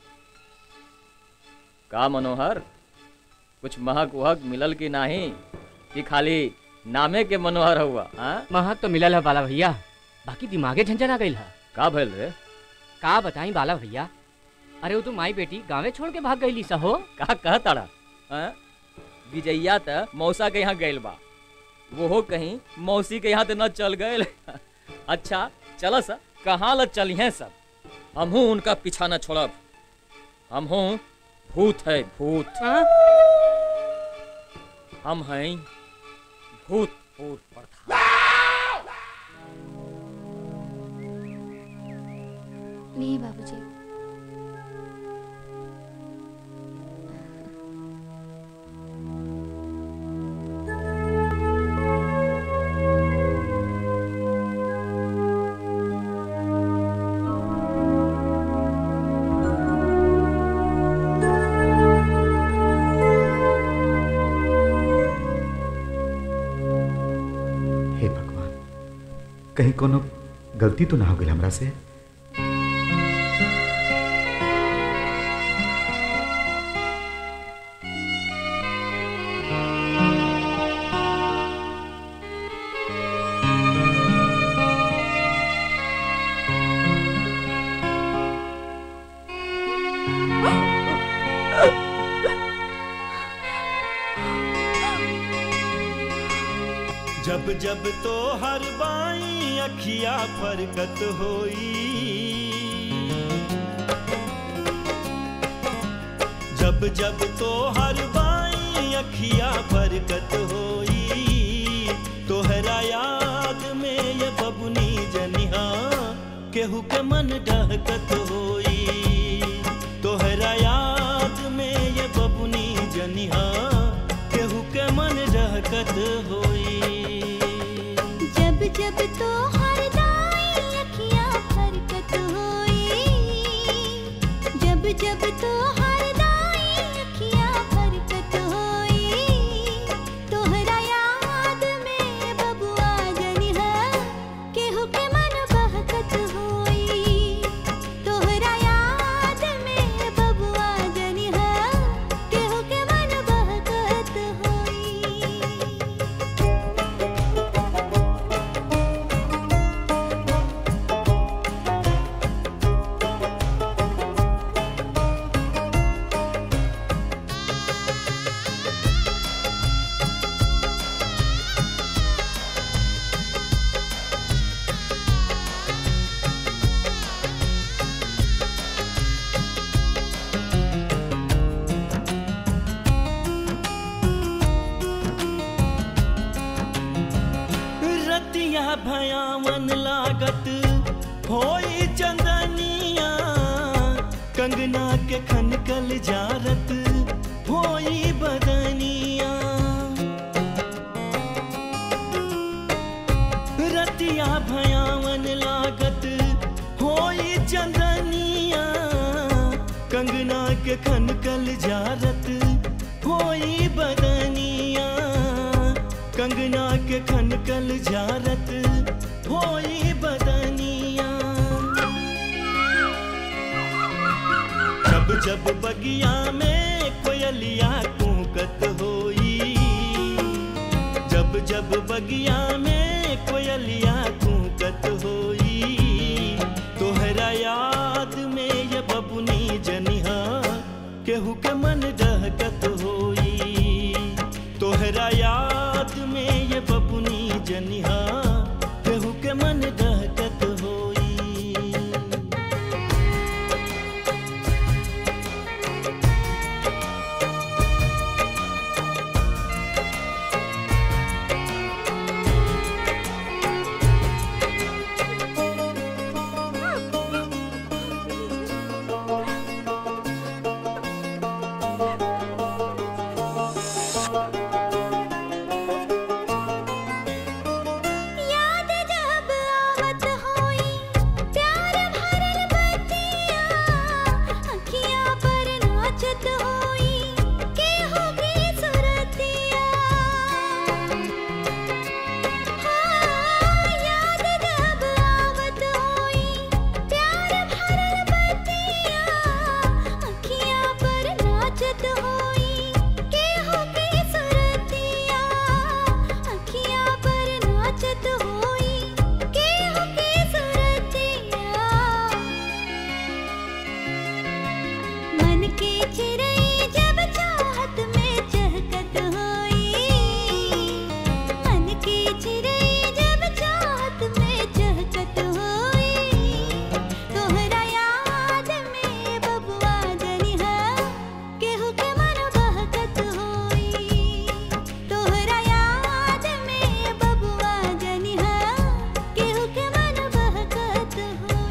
का मनोहर कुछ महक उहक मिलल कि नहीं कि खाली नामे के मनोहर हुआ हाँ महक तो मिलल है बाला भैया बाकी दिमागे झंझन आ गई है का भइल रे का बताई बाला भैया अरे वो तो माई बेटी गाँवे छोड़ के भाग गई सहो का कह तारा हाँ? विजैया त मौसा के यहाँ गइल बा वो कहीं मौसी के यहाँ तो न चल गए अच्छा चल सा कहाँ ल चलिए सब हमहू उनका पीछा न छोड़ब हमहू भूत है भूत हम हैं भूत भूत प्रधान नहीं बाबूजी हे भगवान कहीं कोनो गलती तो ना हो गई हमरा से जब जब तो हर बाई अखिया फरकत होई जब जब तो हर बाई अखिया फरकत होई तोहरा याद में ये बबुनी जनिहा केहू के मन डहकत होई तोहरा याद में ये बबुनी जनिहा केहू के मन डहकत होई जब जब तो हर दाई अखियां फरकत होई जब जब तो हर दाई अखियां फरकत होई तोहरा याद में बबुआ जनिहा केहू के मन बहकत होई तोहरा याद में बबुआ जनिहा केहू के मन बहकत होई रतिया भयावन लागत होई चंदनिया कंगना के खनकल जारत होई बदनिया रतिया भयावन लागत होई चंदनिया कंगना के खनकल जारत होई बदनिया कंगना के खनकल जारत होई बदनिया जब जब जब बगिया में कोयलिया कूकत होई जब जब बगिया में कोयलिया कूकत होई तोहरा याद में ये बबुनी जनिहा केहू के मन डहकत होई तोहरा याद में ये बबुनी जनिहा केहू के मन डहकत होई याद जब आवत होई प्यार भरल बतिया अखियां पर नाचत होई के होगी सुरतिया हाँ, याद जब आवत होई प्यार भरल बतिया अखियां पर नाचत होई के होगी सुरतिया अखियां पर नाचत होई के होगी सुरतिया मन की चिड़ै जब चाहत में चहकत होई मन की चिड़ै जब चाहत में चहकत होई तोहरा याद में बबुआ जनिहा केहू के मन बहकत होई तोहरा याद में बबुआ जनिहा केहू के मन बहकत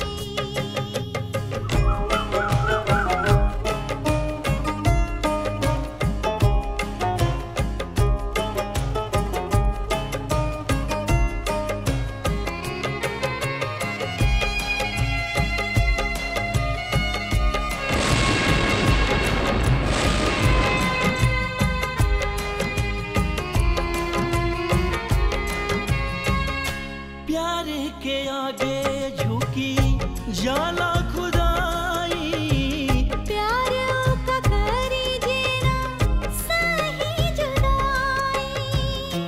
प्यार के आगे झुकी जाला खुदाई प्यार का करी जीना सही जुदाई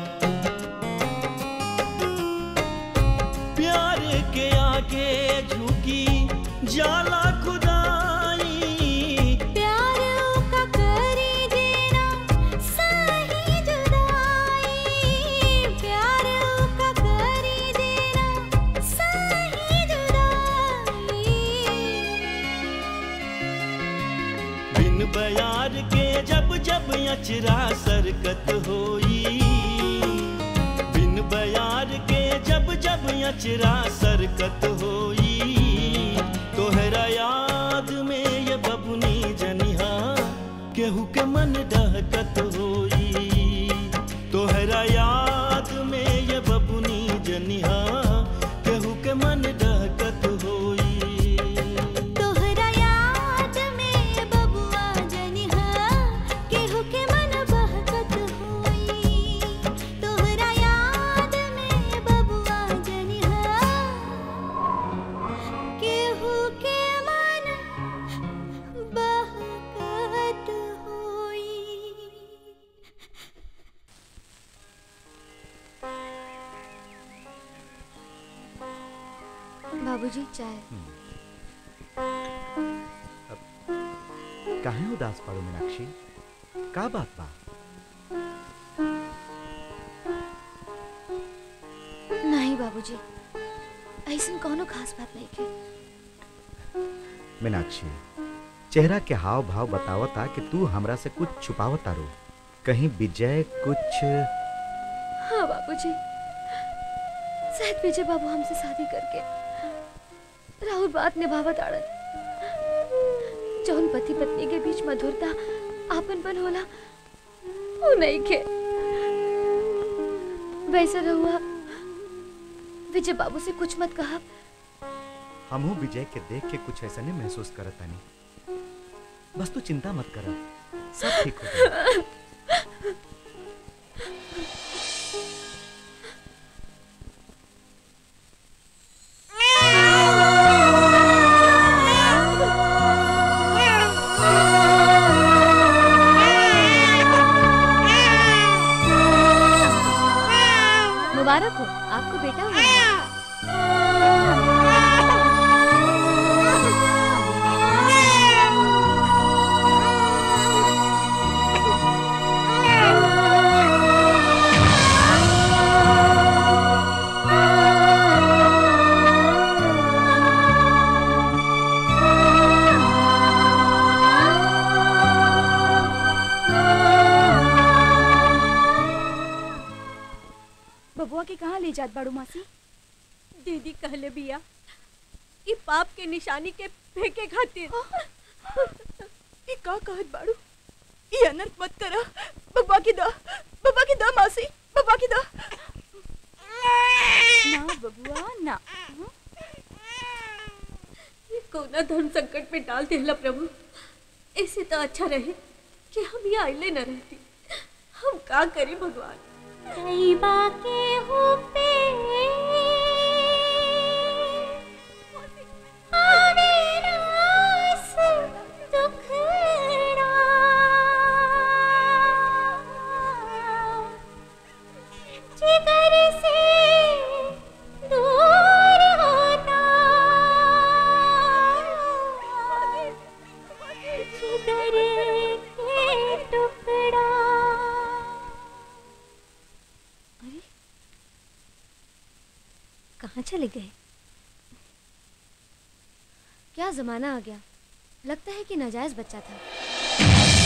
प्यार के आगे झुकी जाला खुदाई प्यार का करी जीना सही जुदाई प्यार का करी जीना सही जुदाई बिन बयार के जब जब अचरा सरकत होई बिन बयार के जब जब अचरा सरकत होई तोहरा याद में ये बबुनी जनिहा केहू के मन डहकत होई तोहरा याद में ये बबुनी जनिहा केहू के मन डहकत होई तोहरा याद में बबुआ जनिहा केहू के मन बहकत होई तोहरा याद में बबुआ जनिहा केहू के मन बहकत होई बाबूजी चाय काहे उदास पड़ो मीनाक्षी का बात बा नहीं बाबूजी ऐसा कोनो खास बात नहीं के मीनाक्षी चेहरा के हाव भाव बतावता कि तू हमरा से कुछ छुपावता रो कहीं विजय कुछ हाँ बाबूजी शायद विजय बाबू हमसे शादी करके राहुल बात निभावत आड़न जौन पति पत्नी के बीच मधुरता आपनपन होला वो नहीं के वैसे रहुआ विजय बाबू से कुछ मत कहा हमहू विजय के देख के कुछ ऐसा नहीं महसूस करत तानी बस तू चिंता मत कर सब ठीक हो जाएगा मुबारक हो आपको बेटा हुआ है। बबुआ के कहाँ ले जात बाड़ू मासी दीदी कहले बिया ई पाप के निशानी के फेंके खातिर ई का कहत बाड़ू ई अनर्थ मत करा बबुआ की दा बबुआ की दा मासी बबुआ की दा ना बबुआ ना ये कोना धर्म संकट में डाल देला प्रभु ऐसे तो अच्छा रहे कि हम ये आइले न रहती हम का करें भगवान कई बाके हो पे आवे रास दुखड़ा जिगर से दूर होता जिगर के टुकड़ा कहाँ चले गए क्या जमाना आ गया लगता है कि नाजायज बच्चा था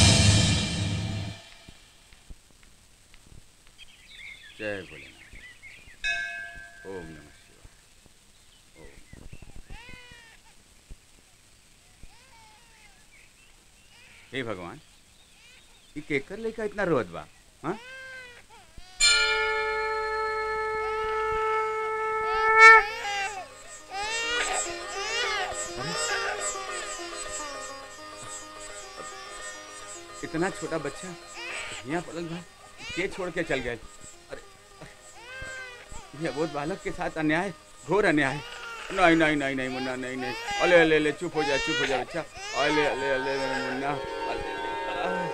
जय भोलेनाथ ओम नमः शिवाय ओम हे भगवान ये केकर लेका इतना रोत बा हाँ इतना छोटा बच्चा यहाँ पलक भाई के छोड़ के चल गए अरे ये अबोध बालक के साथ अन्याय घोर अन्याय नहीं नहीं नहीं नहीं मुन्ना नहीं नहीं अले अले अले चुप हो जा चुप हो जा बच्चा अले अले अले अले, मुन्ना अले, अले, आह।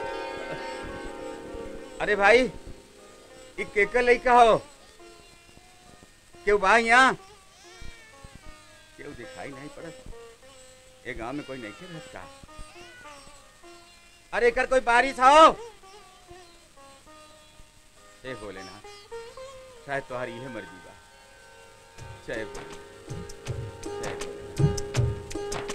अरे भाई ये केकर लइका हो क्यों बा यहाँ क्यों दिखाई नहीं पड़त ये गांव में कोई नहीं खेल का अरे एकर कोई बारिश हो हे भोलेनाथ शायद तुम्हारी यह मर्जी बा जय भोलेनाथ जय भोलेनाथ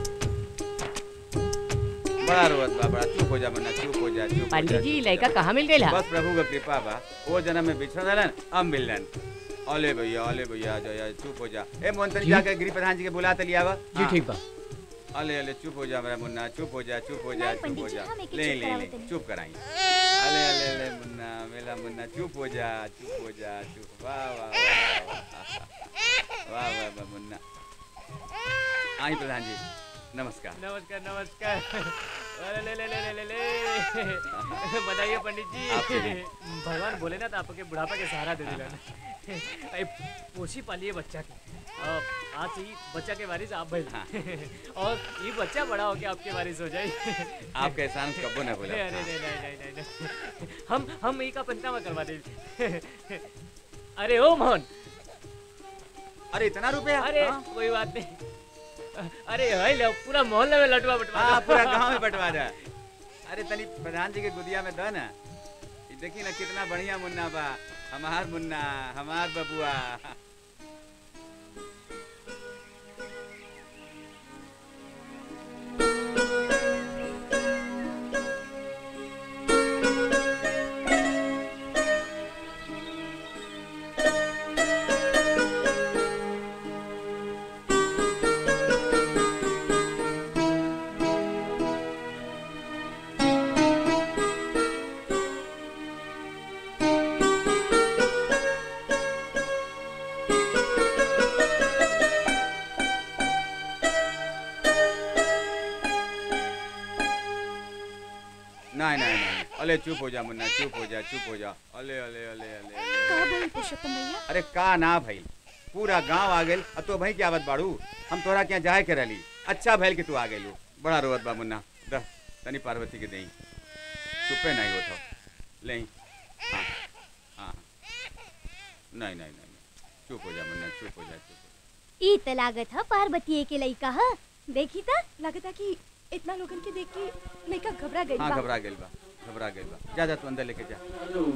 जय। बड़ा रोवत बा बड़ा चुप हो जा मन्ना चुप हो जा चुप हो जा, पंडित जी चुप हो लड़का जा। कहाँ मिल गया बस प्रभु का कृपा बा वो जन्म में बिछड़ रहलन अब मिलन अले भैया अले भैया जा जा चुप हो जा ए मोहन जी। जाके गृह प्रधान जी के बुला तलिया बा जी ठीक बा अले अले चुप हो जा मेरा मुन्ना चुप हो जा चुप हो जा नहीं, चुप पंडित हो जी, जा हम एके ले चुप ले करावत ले नहीं। चुप कराई अले अले अले मुन्ना मेरा मुन्ना चुप हो जा चुप हो जा चुप वाह वाह वाह वाह वाह वाह वाह मुन्ना आई प्रधान जी नमस्कार नमस्कार नमस्कार अरे ले ले ले ले ले ले बधाई पंडित जी आपके भी। भगवान बोले ना तो आपके बुढ़ापा के सहारा दे दिला अरे पोसी पालिए बच्चा के अब आज से ही बच्चा के वारिस आप भइल और ये बच्चा बड़ा होके आपके वारिस हो जाए आपका एहसान कब्बो न भूला। अरे नहीं नहीं नहीं नहीं नहीं हम हम यही का पंचनामा करवा दे अरे ओ मोहन अरे इतना रुपया अरे हाँ? कोई बात नहीं अरे है लो पूरा मोहल्ले में लटवा बटवा हाँ दो। पूरा गांव में बंटवा दे अरे तनी प्रधान जी के गुदिया में दो ना ये देखी ना कितना बढ़िया मुन्ना बा हमार मुन्ना हमार बबुआ नहीं नहीं नहीं अले चुप हो जा मुन्ना चुप हो जा चुप हो जा अले अले अले अले, अले। का भइल पुरुषोत्तम भैया अरे का ना भइल पूरा गांव आ गेल अब तो भाई की आवत बाड़ू हम तोरा क्या जाए के रहली अच्छा भइल कि तू आ गेलू बड़ा रोवत बा मुन्ना द तनी पार्वती के देई चुपे नहीं होत हो ले हाँ हाँ नहीं नहीं नहीं नहीं। चुप हो जा मुन्ना चुप हो जा चुप ई त लागत ह पार्वती के लइका ह देखी त लगता कि इतना लोगन के देख के लड़का घबरा गई हाँ बा। घबरा गेल बा घबरा गेल बा जा जा तू अंदर लेके जा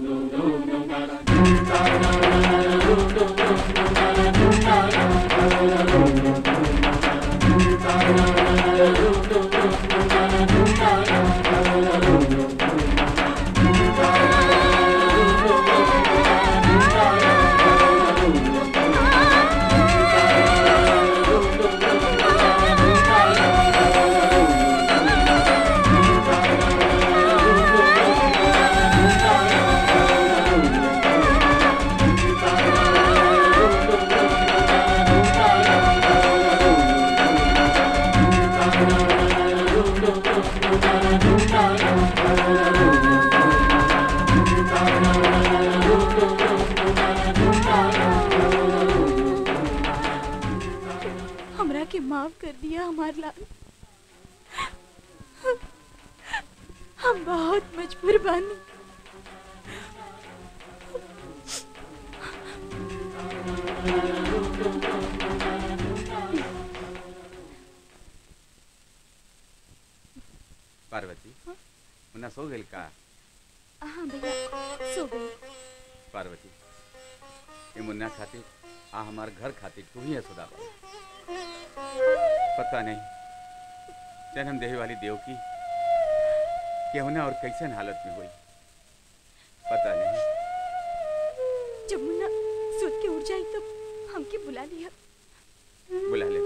हमरा के माफ कर दिया हमार लाल हम बहुत मजबूर बानी पार्वती मुन्ना सो गेल का हाँ भैया सो गई पार्वती ये मुन्ना खातिर आ हमार घर खातिर तू ही है सुदा पता नहीं जन्म देहे वाली देव की केहुना और कैसन हालत में हुई पता नहीं जब मुन्ना सोच के उठ जाई तो हमके बुला लिया बुला ले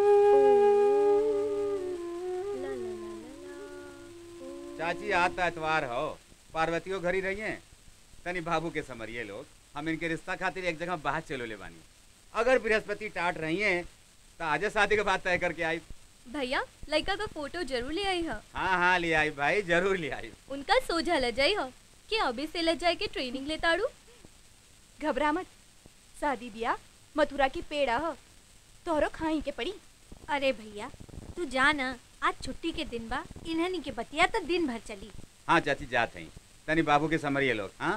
चाची आता एतवार हो पार्वतियों घरी रही हैं तनी बाबू के समरिए लोग हम इनके रिश्ता खातिर एक जगह बाहर चलो ले बानी अगर बृहस्पति टाट रही हैं तो आज शादी के बाद तय करके आई भैया लड़का का फोटो जरूर ले आई है हाँ हाँ ले आई भाई जरूर ले आई उनका सोझा ल जाई है कि अभी से ल जाए के ट्रेनिंग ले ताड़ू घबरा मत शादी बिया मथुरा की पेड़ा ह तोहरो खाई के पड़ी अरे भैया तू जा ना आज छुट्टी के दिन बा इन्हनी के बतिया तो दिन भर चली हाँ चाची जात हैं तनी बाबू के समरिए लोग हाँ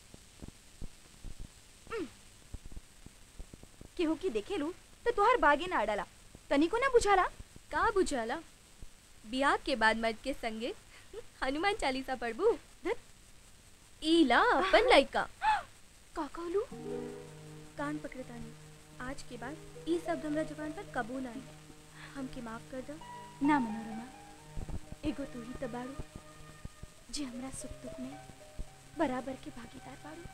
केहू की देखेलू तो तोहर बागे ना अड़ला तनिको ना बुझाला का बुझाला बियाह के बाद मर्द के संगे हनुमान चालीसा पढ़बू ईला अपन लइका का कहलू कान पकड़े तानी आज के बाद ई शब्द हमरा जुबान पर कबू ना आई हमके माफ कर दो ना मनोरमा एगो तू ही तो बाड़ू जे हमरा सुख दुख में बराबर के भागीदार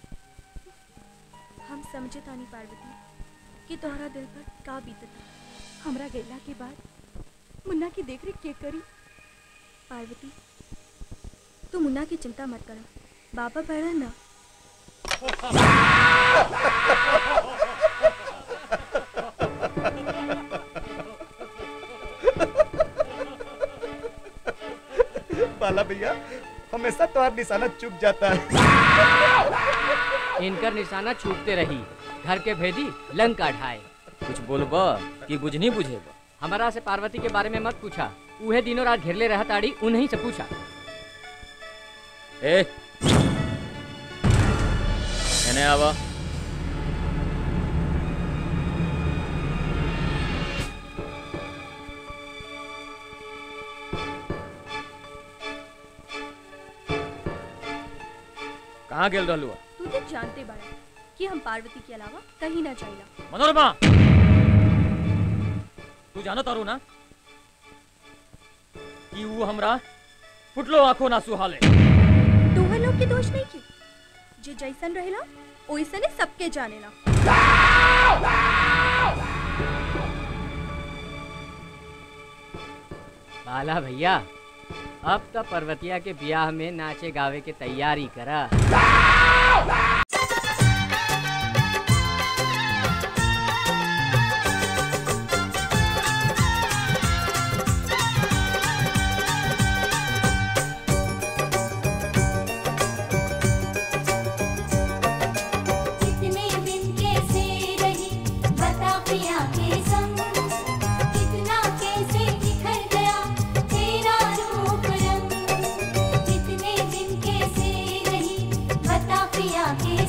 बाड़ू हम समझे तानी पार्वती कि तोहरा दिल पर का बीतता हमरा गैला के बाद मुन्ना की देख रेख के करी पार्वती तू मुन्ना की चिंता मत करो बाबा पढ़ा ना बाला भैया हमेशा तुम्हारा निशाना चुक जाता है इनकर निशाना छूटते रही घर के भेदी लंका ढाए कुछ बोलबा कि कुछ नहीं बुझेबा हमारा से पार्वती के बारे में मत पूछा उहे दिनों रात घेरले रहा ताड़ी उन्हीं से पूछा ए एने आवा कहाँ गेल रहलू तू तो जानते बाड़ा कि हम पार्वती के अलावा कहीं ना जाइला मनोरमा तू जानो तारू ना कि वो हमरा फुटलो आंखों ना सुहाले तोहर लोग के दोष नहीं की जे जैसन रहेला ओइसने सबके जानेला बाला भैया अब तो पर्वतिया के ब्याह में नाचे गावे के तैयारी करा कितने दिन कैसे रही बता पिया के संग कितना कैसे निखर गया तेरा रूप रंग कितने दिन कैसे रही बता पिया के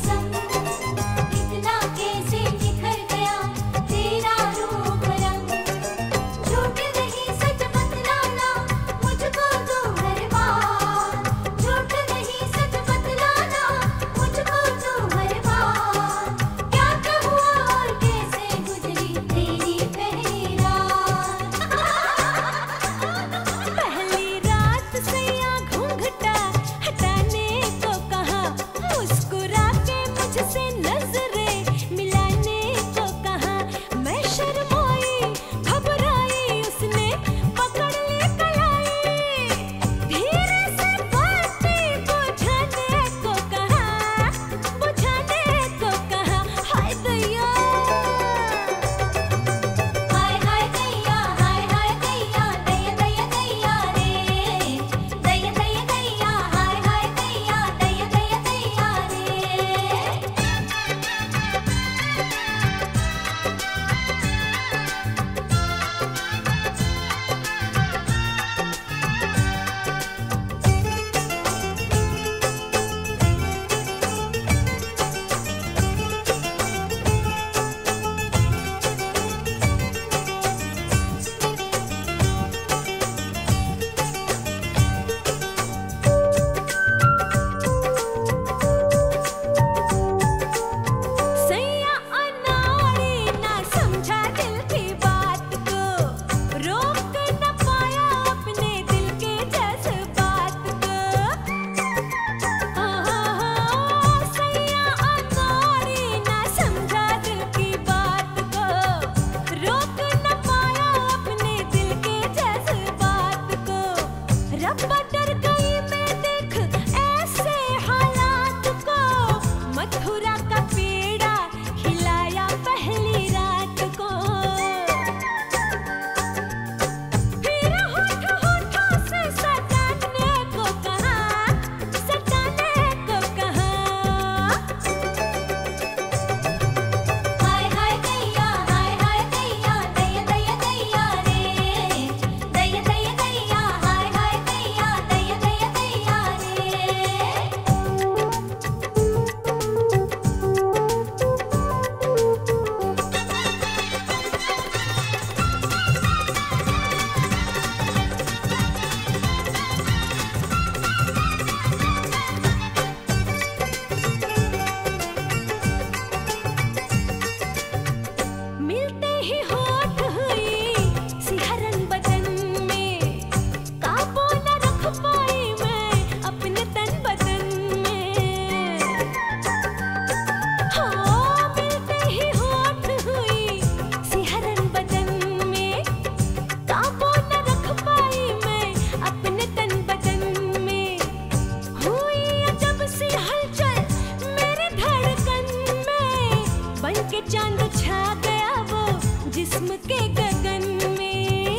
चांद छा गया वो जिस्म के गगन में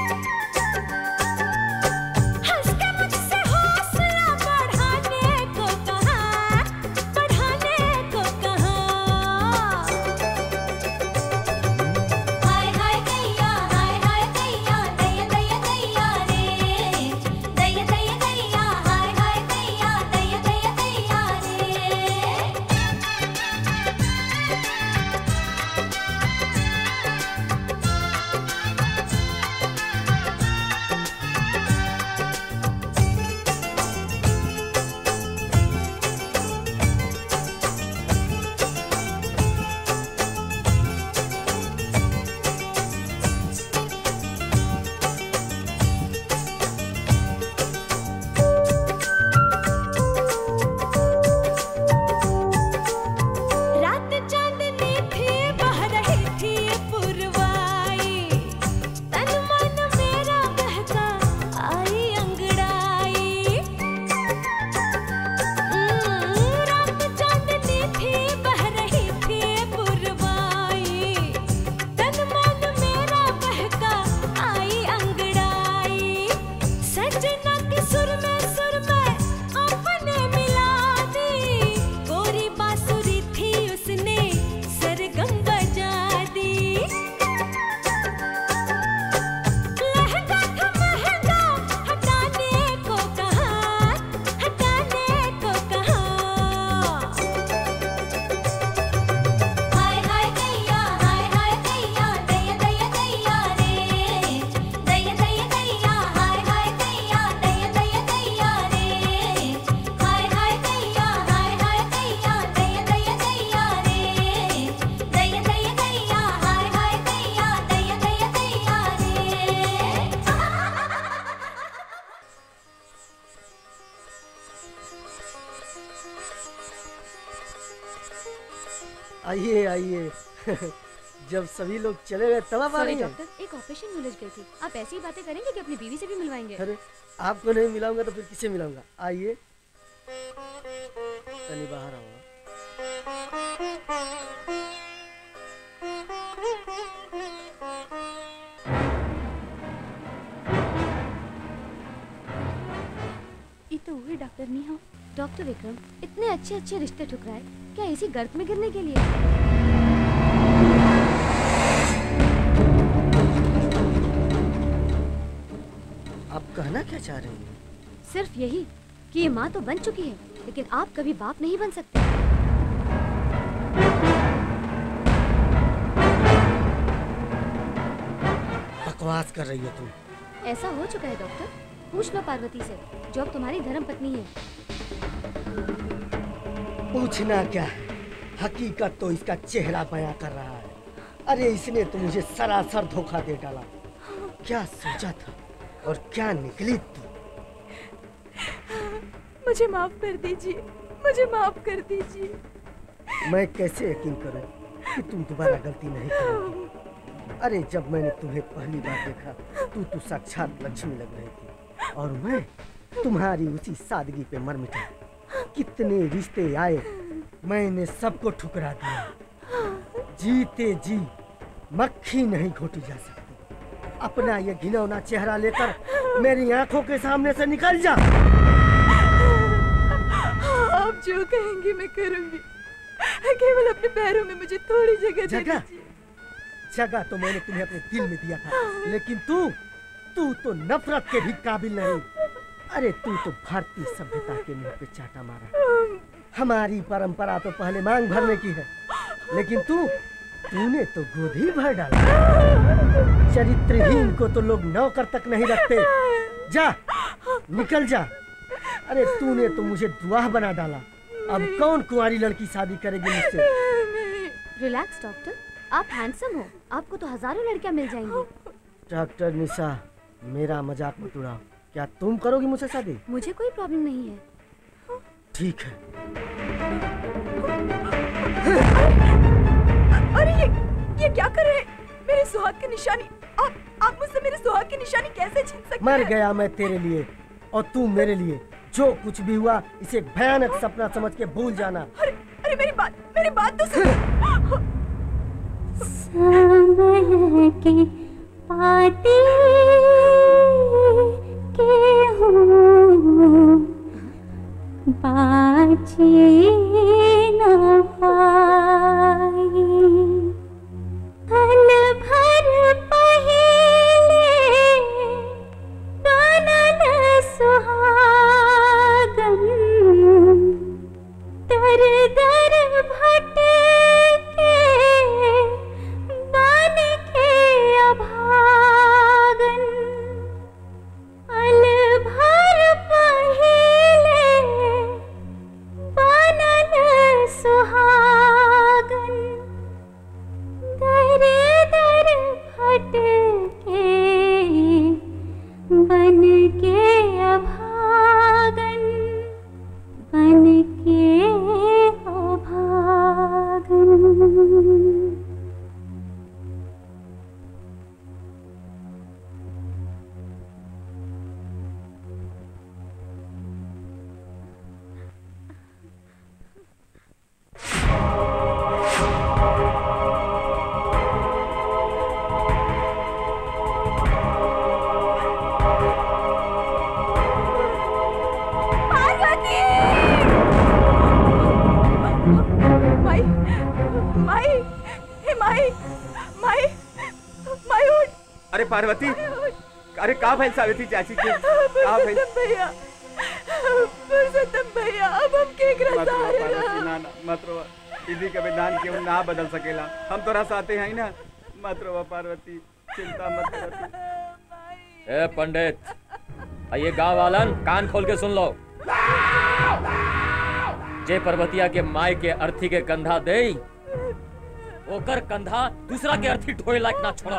हंस के मुझसे हौसला बढ़ाने को कहा बढ़ाने को कहा हाय हाय दैया हाय हाय दैया दैया दैया दैया रे दैया दैया दैया हाय हाय दैया दैया दैया दैया रे रात चांदनी थी बह रही थी पुरवाई तन मन मेरा बहका आई अंगड़ाई हम्म, रात चांदनी थी बह रही थी पुरवाई तन मन मेरा बहका आई अंगड़ाई सजना के सुर में सुर में अपने मिला दी गोरी बांसुरी थी उसने सरगम बजा दी लहंगा था महंगा हटाने को कहा हटाने को कहा हाय हाय दैया हाय हाय दैया दैया दैया दैया रे दैया दैया दैया हाय हाय दैया दैया दैया दैया रे हाय हाय दैया हाय हाय दैया दैया दैया दैया रे दैया दैया दैया हाय हाय दैया दैया दैया दैया आइए आइए जब सभी लोग चले गए तब आप आ सॉरी रही हैं डॉक्टर एक ऑपरेशन में उलझ गई थी आप ऐसी ही बातें करेंगे कि अपनी बीवी से भी मिलवाएंगे अरे आपको नहीं मिलाऊंगा तो फिर किसे मिलाऊंगा आइए तनी बाहर आओ ये तो वही डॉक्टर नहीं हो डॉक्टर विक्रम इतने अच्छे अच्छे रिश्ते ठुकराए क्या इसी गर्त में गिरने के लिए आप कहना क्या चाह रही हैं सिर्फ यही कि ये माँ तो बन चुकी है लेकिन आप कभी बाप नहीं बन सकते बकवास कर रही हो तुम ऐसा हो चुका है डॉक्टर पूछ लो पार्वती से जो अब तुम्हारी धर्म पत्नी है पूछना क्या है हकीकत तो इसका चेहरा बयां कर रहा है अरे इसने तो मुझे सरासर धोखा दे डाला क्या सोचा था और क्या निकली तू मुझे माफ कर दीजिए मुझे माफ कर दीजिए मैं कैसे यकीन करूं कि तुम दोबारा गलती नहीं करोगी अरे जब मैंने तुम्हें पहली बार देखा तू तो साक्षात लक्ष्मी लग रही थी और मैं तुम्हारी उसी सादगी पे मर मिटा कितने रिश्ते आए मैंने सबको ठुकरा दिया जीते जी मक्खी नहीं घोटी जा सकती अपना ये घिनौना चेहरा लेकर मेरी आंखों के सामने से निकल जा आप जो कहेंगी मैं करूंगी केवल अपने पैरों में मुझे थोड़ी जगह दे जगह दीजिए जगह तो मैंने तुम्हें अपने दिल में दिया था लेकिन तू तू तो नफरत के भी काबिल नहीं अरे तू तो भारतीय सभ्यता के मुंह पे चाटा मारा हमारी परंपरा तो पहले मांग भरने की है लेकिन तू तूने तो गोद ही भर डाला चरित्रहीन को तो लोग नौकर तक नहीं रखते जा निकल जा अरे तूने तो मुझे दुआह बना डाला अब कौन कुंवारी लड़की शादी करेगी मुझसे रिलैक्स डॉक्टर आप हैंडसम हो आपको तो हजारों लड़कियां मिल जाएंगी डॉक्टर निशा मेरा मजाक मत उड़ाओ क्या तुम करोगी मुझसे शादी मुझे कोई प्रॉब्लम नहीं है ठीक है अरे ये ये क्या कर रहे हैं मेरे सुहाग की निशानी आप आप मुझसे मेरे सुहाग की निशानी कैसे छीन सकते मर हैं गया मैं तेरे लिए और तू मेरे लिए जो कुछ भी हुआ इसे एक भयानक सपना समझ के भूल जाना अरे मेरी बात मेरी बात तो सुनो समय के पाती के हूँ बाजी न पाई हल भर पहले बनल सुहागन दर दर भटके बन के अभागन अल भर पहले बनल सुहागन दर दर भटके बन के अभागन बन के अभागन पार्वती माई माई हे माई माई माई उठ अरे पार्वती अरे का भइल सावित्री चाची के का भइल पुरुषोत्तम भैया पुरुषोत्तम भैया अब हम के मत रोवा सहारे पार्वती ना ना मत रोवा दीदी का विधान केहू ना बदल सकेला हम तोरा साथे हैं ना मत रोवा पार्वती चिंता मत कर तू। ए पंडित आ ये गांव वालन कान खोल के सुन लो जे पर्वतिया के माय के अर्थी के कंधा दे ओकर कंधा दूसरा के अर्थी ढोए लायक ना छोड़ा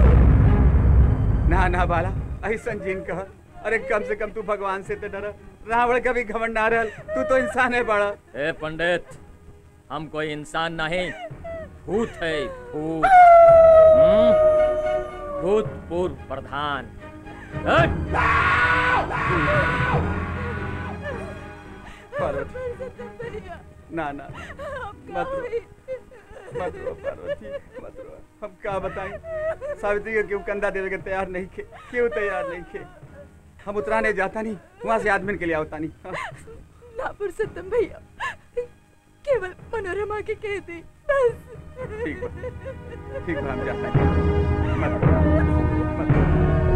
ना ना बाला ऐसा जिन कह अरे कम से कम तू भगवान से तो डर रावण का भी घमंड ना रहल तू तो इंसान है बड़ा ए पंडित हम कोई इंसान नहीं भूत है भूत हम्म? भूतपूर्व प्रधान हट! पार्वती ना ना मत रो मत रो पार्वती मत रो हम का बताएं सावित्री के क्यों कंधा देवे के तैयार नहीं खे क्यों तैयार नहीं खे हम उतराने जाता नहीं वहां से आदमी के लिए आवता नहीं हाँ। ना पुरुषोत्तम भैया केवल मनोरमा के कह दी बस ठीक बा ठीक बा हम जाता हैं मत रो, मत रो।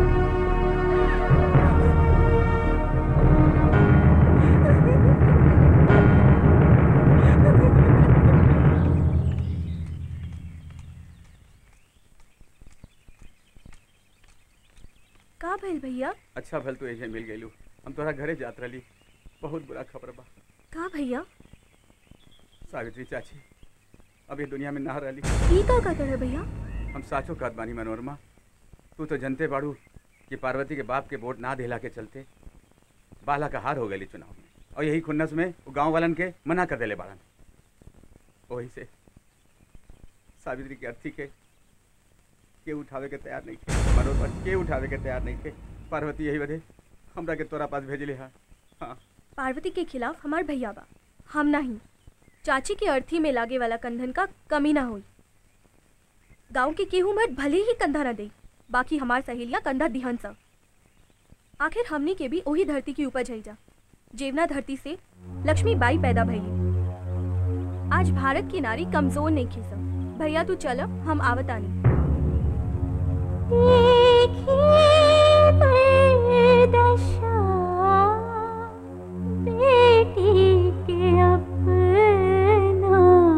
का भइल भैया अच्छा भल तू एजे मिल गइलू हम तोरा घरे जात रही बहुत बुरा खबर बा का भैया सावित्री चाची अभी दुनिया में ना रही ई का का करे भैया हम साचो कहत बानी मनोरमा तू तो जनते बाड़ू कि पार्वती के बाप के वोट ना दिला के चलते बाला का हार हो गई चुनाव में और यही खुन्नस में वो गांव वालन के मना कर देले बाड़न वही से सावित्री के अर्थी के के उठावे के तैयार नहीं थे मनोरमा के उठावे के तैयार नहीं थे पार्वती यही वजह हमरा के तोरा पास भेजले हा हाँ पार्वती के खिलाफ हमार भैया बा हम नहीं चाची के अर्थी में लागे वाला कंधन का कमी ना हुई गांव के केहू मर्द भले ही कंधा न दे बाकी हमार सहेलियां कंधा दिहन सा आखिर हमनी के भी वही धरती की उपज है जा जेवना धरती से लक्ष्मी बाई पैदा भइली आज भारत की नारी कमजोर नहीं खीसा भैया तू चल हम आवतानी दशा बेटी के अपना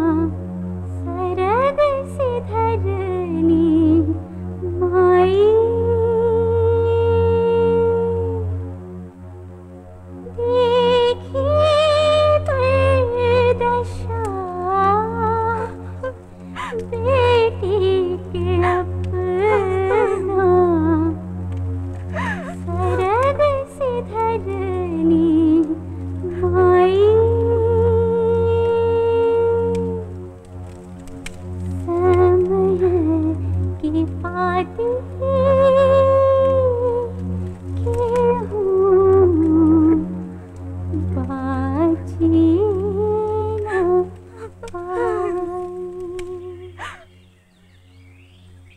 सरग से धरनी माई देखी दशा बेटी के अपना सरग से धरनी माई समय की बात बाजी न पाई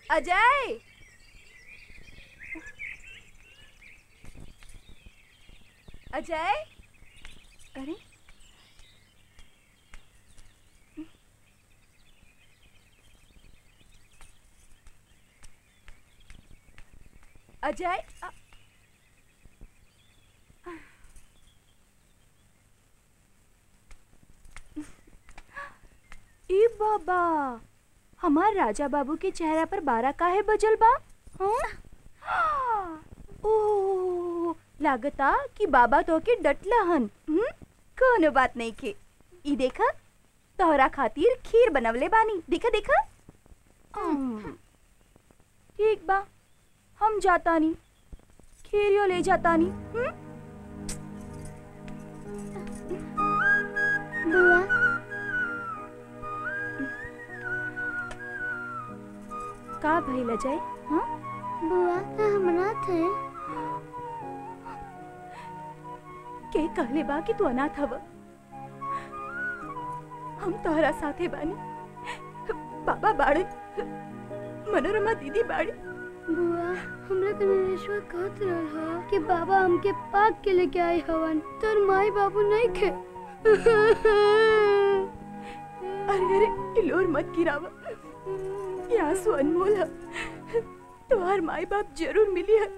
अजय अजय अरे अजय अ- ए बाबा हमार राजा बाबू के चेहरा पर बारह काहे बजल बा हाँ? ओ लागता कि बाबा तो के डटला हन हम्म? कोनो बात नहीं के ई देखा तोहरा खातिर खीर बनवले बानी देखा देखा हम्म। ठीक बा हम जाता नहीं खीरियो ले जाता नहीं हम्म? बुआ का भइल अजय हाँ बुआ का हमरा थे के कहले बा कि तू अनाथ हव हम तोहरा साथे बानी बाबा बाड़े मनोरमा दीदी बाड़ी बुआ हमरा के नरेश्वर कहत रहल ह कि बाबा हमके पाक के लेके आए हवन तोर माई बाबू नहीं खे अरे अरे इलोर मत गिरावा ये आंसू अनमोल है तुम्हार माई बाप जरूर मिली है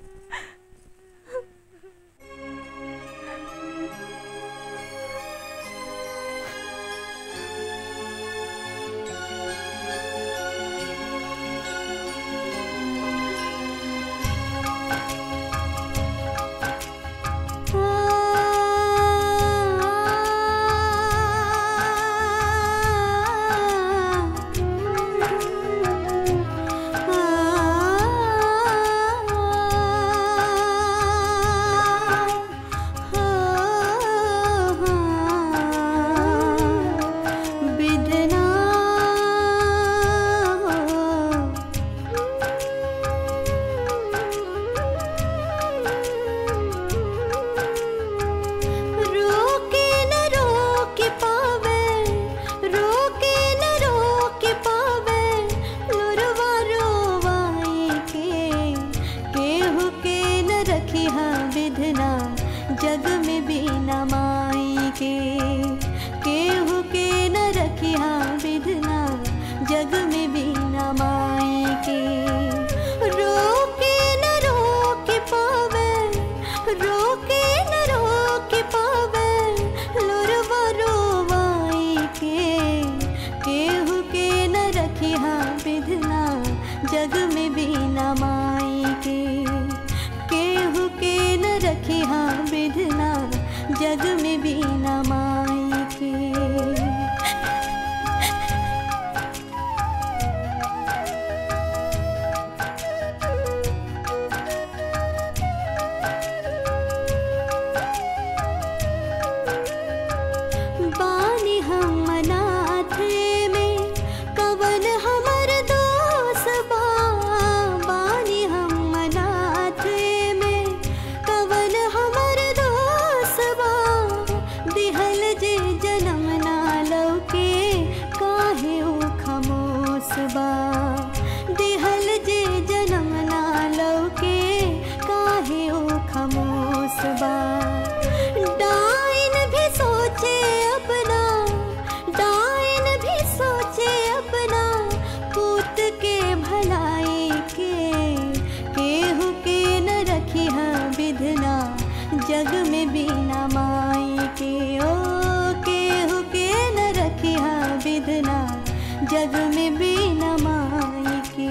बिदना रोके न रोक पावे रोके न रोक पावे लुरवा रोवाए के केहू के न रखी हा विधना जग में बिना माई के केहू के न रखी हा विधना जग में बिना माई के रोके न रोक पावे रोके न रोक पावे लुरवा रोवाई के केहू के न रखी हा विधना जग में बिना माई के केहू के न रखी हा विधना जग में बिना माई के बानी हम अनाथे में कवन हमर दोस बा बानी हम अनाथे में कवन हमर दोस बा दिहल जे जन्म ना लौके काहे ओ खमोस बा दिहल जे जन्म ना लौके काहे ओ खमोस बा डाइन भी सोचे अपना डाइन भी सोचे अपना पूत के भलाई के केहू के न रखी हा विधना जग में बिना माई के ओ केहू के न रखी हा विधना जग में बिना माई के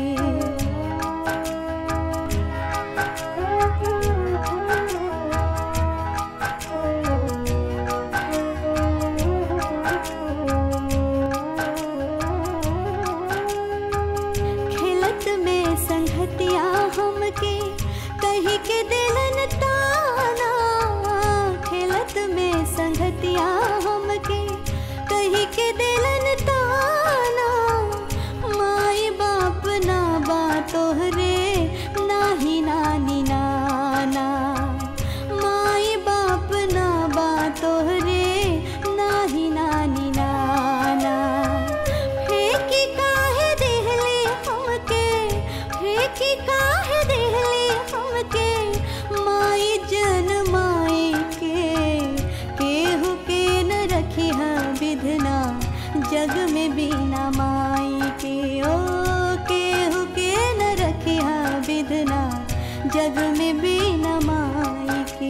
खेलत में संगतिया हमके कही के दिलन ताना खेलत में संगतिया हमके कही के दिलन ताना माई बाप ना बा तोहरे नाही नानी नाना माई बाप ना बा तोहरे नाही नानी नाना फेंकी काहे देहले हमके जग में भी न माई के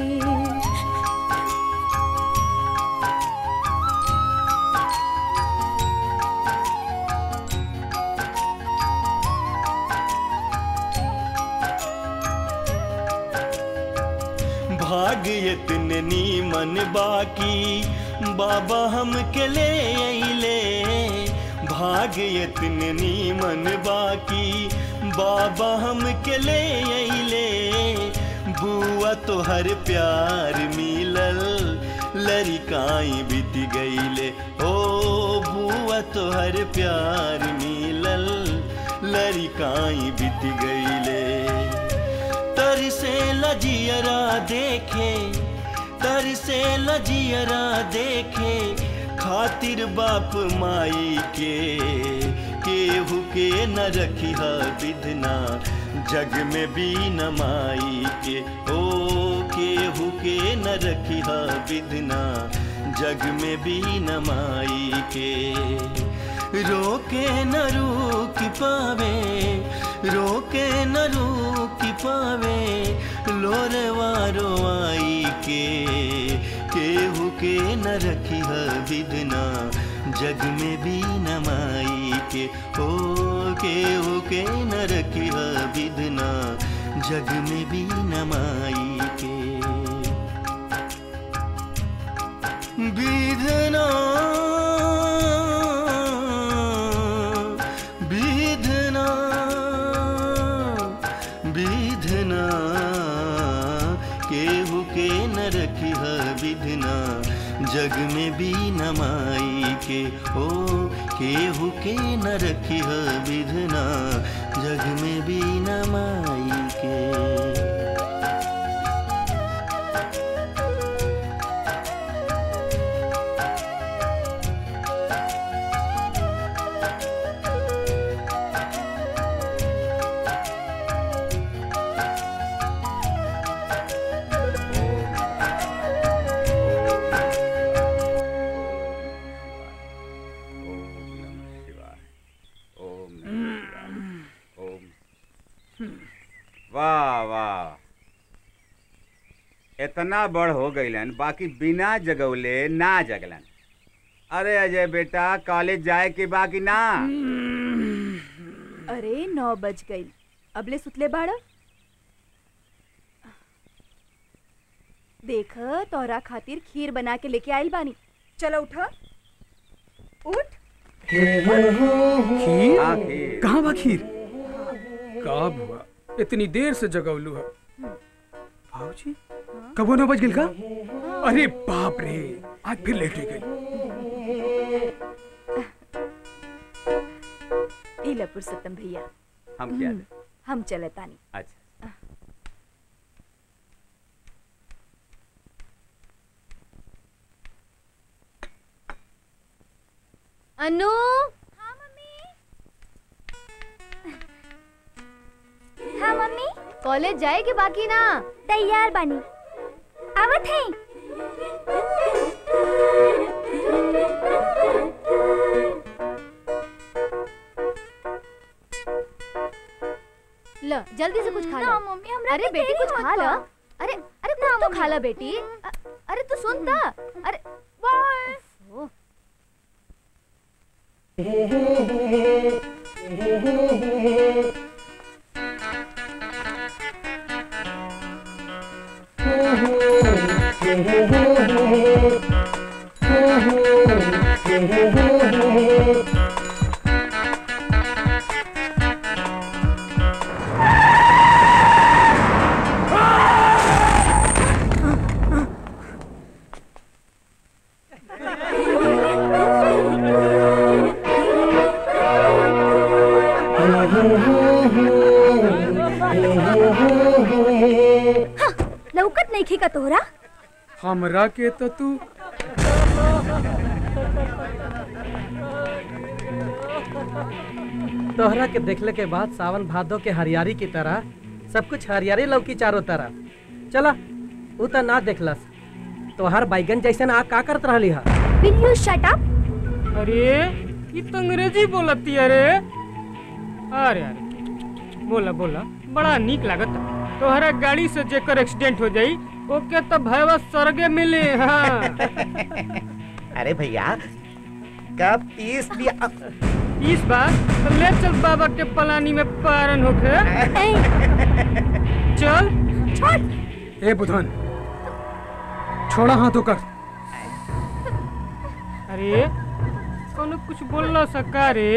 भाग इतने नीमन बाकी बाबा हम के ले अइले भाग इतने नीमन बाकी बाबा हम के ले अइले बुआ तो हर प्यार मिलल लड़िकाई बीत गईले ओ बुआ तो हर प्यार मिलल लड़िकाई बीत गईले तर से लजियरा देखे तर से लजियरा देखे खातिर बाप माई के केहू के न रखी विधना जग में भी न माई के ओ केहू के न रखी विधना जग में भी न माई के रोके न रोक पावे रोके न रोक पावे लोरवा रोआई के केहू के न रखी विधना जग में भी न माई के ओ केहू के न रखी विधना जग में भी न माई के विधना विधना विधना केहू के न रखी विधना जग में भी न माई के ओ केहू के न रखी विधना जग में भी न माई के ओम नमः शिवाय। ओम वाह वाह इतना बड़ हो गईलन बाकी बिना जगौले ना जगलन अरे अजय बेटा कॉलेज जाए के बाकी ना अरे नौ बज गई अबले सुतले बाड़ा देख तोरा खातिर खीर बना के लेके आइल बानी चलो उठा उठ खीर हाँ, खीर। कहाँ बा खीर का बुआ इतनी देर से जगवलू है भाऊजी कबो न बज गिल का अरे बाप रे आज फिर लेट गई इला पुरुषोत्तम भैया हम क्या हम चले तानी अच्छा अनु हाँ मम्मी कॉलेज जाए के बाकी ना तैयार बानी आवत है ल जल्दी से कुछ खा ना, लो मम्मी, हमरा अरे के बेटी देरी कुछ मत खा लो कर। अरे अरे कुछ तो खा लो बेटी अ- अरे तू सुन ता अरे ओह, लौकत नहीं खी का तोहरा हमरा के तो तू तोहरा के देखले के बाद सावन भादो के हरियारी की तरह सब कुछ हरियारी लौकी चारों तरफ चला उ तो ना देखलस तोहर बैगन जैसन आ का करत रहली हा विल यू शट अप अरे ये तो अंग्रेजी बोलती है रे अरे अरे बोला बोला बड़ा नीक लागत तोहरा गाड़ी से जेकर एक्सीडेंट हो जाई ओके तो भैया स्वर्गे मिले हाँ अरे भैया कब तीस दिया इस बार तो ले चल बाबा के पलानी में पारन होके चल ए बुधन छोड़ा हाथों कर अरे कोनो कुछ बोलना सका रे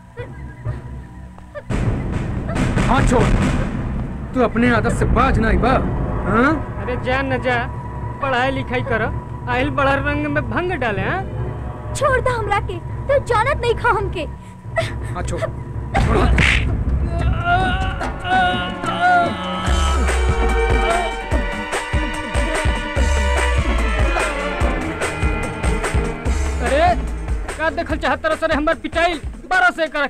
हाथ छोड़ तू अपने आदत से बाज ना बा हाँ अरे जा न जा पढ़ाई लिखाई कर आहिल बड़ा रंग में भंग डाले हाँ छोड़ दा हमरा के तू जानत नहीं खा हमके हाथ छोड़ अरे का देखल चाहत रह सरे हमर पिटाइल बारह से कर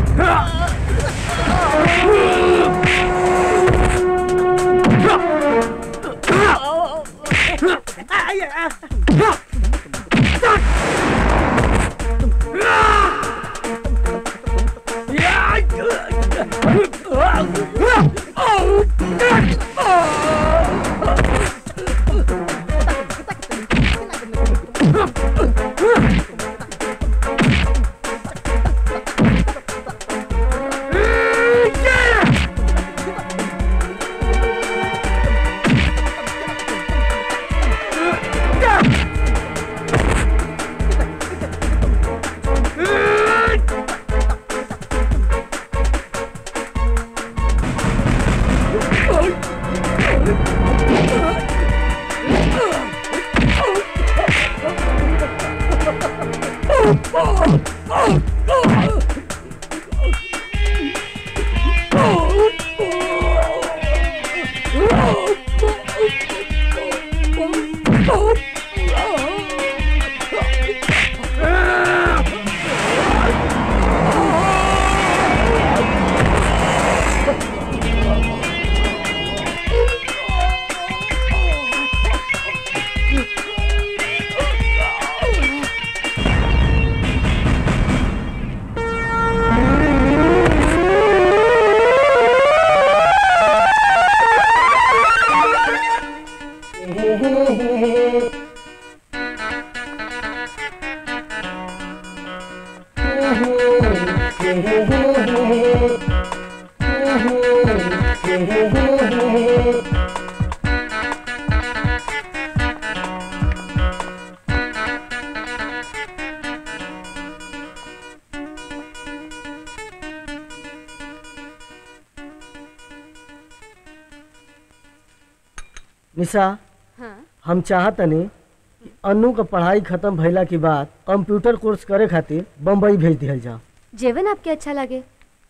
निशा हाँ हम चाहतनी कि अनु का पढ़ाई खत्म भइला के बाद कंप्यूटर कोर्स करे खातिर बम्बई भेज दिहल जाओ जेवन आपके अच्छा लगे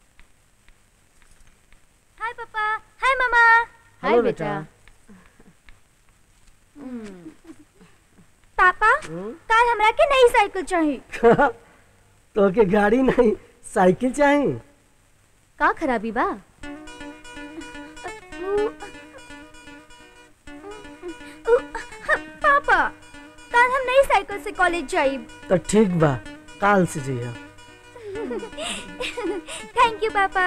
हाय पापा हाय मामा हाय हेलो बेटा बेटा। पापा कल हमरा के नई साइकिल चाहिए तो के गाड़ी नहीं साइकिल चाहिए का खराबी बा पापा कल हम नई साइकिल से कॉलेज जाइब तो ठीक बा काल से जइहा थैंक यू पापा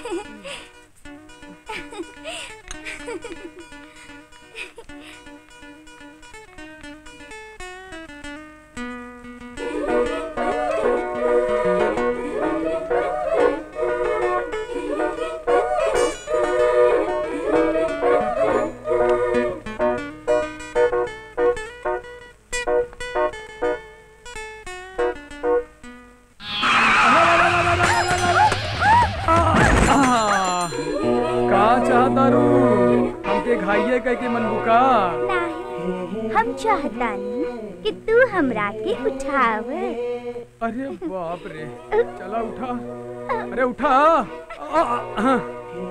का चाहता रू हमके घाइये कह के मन बुका हम चाहतानी कि तू हमरा के उठाव अरे बाप रे चला उठा अरे उठा आ, आ, आ।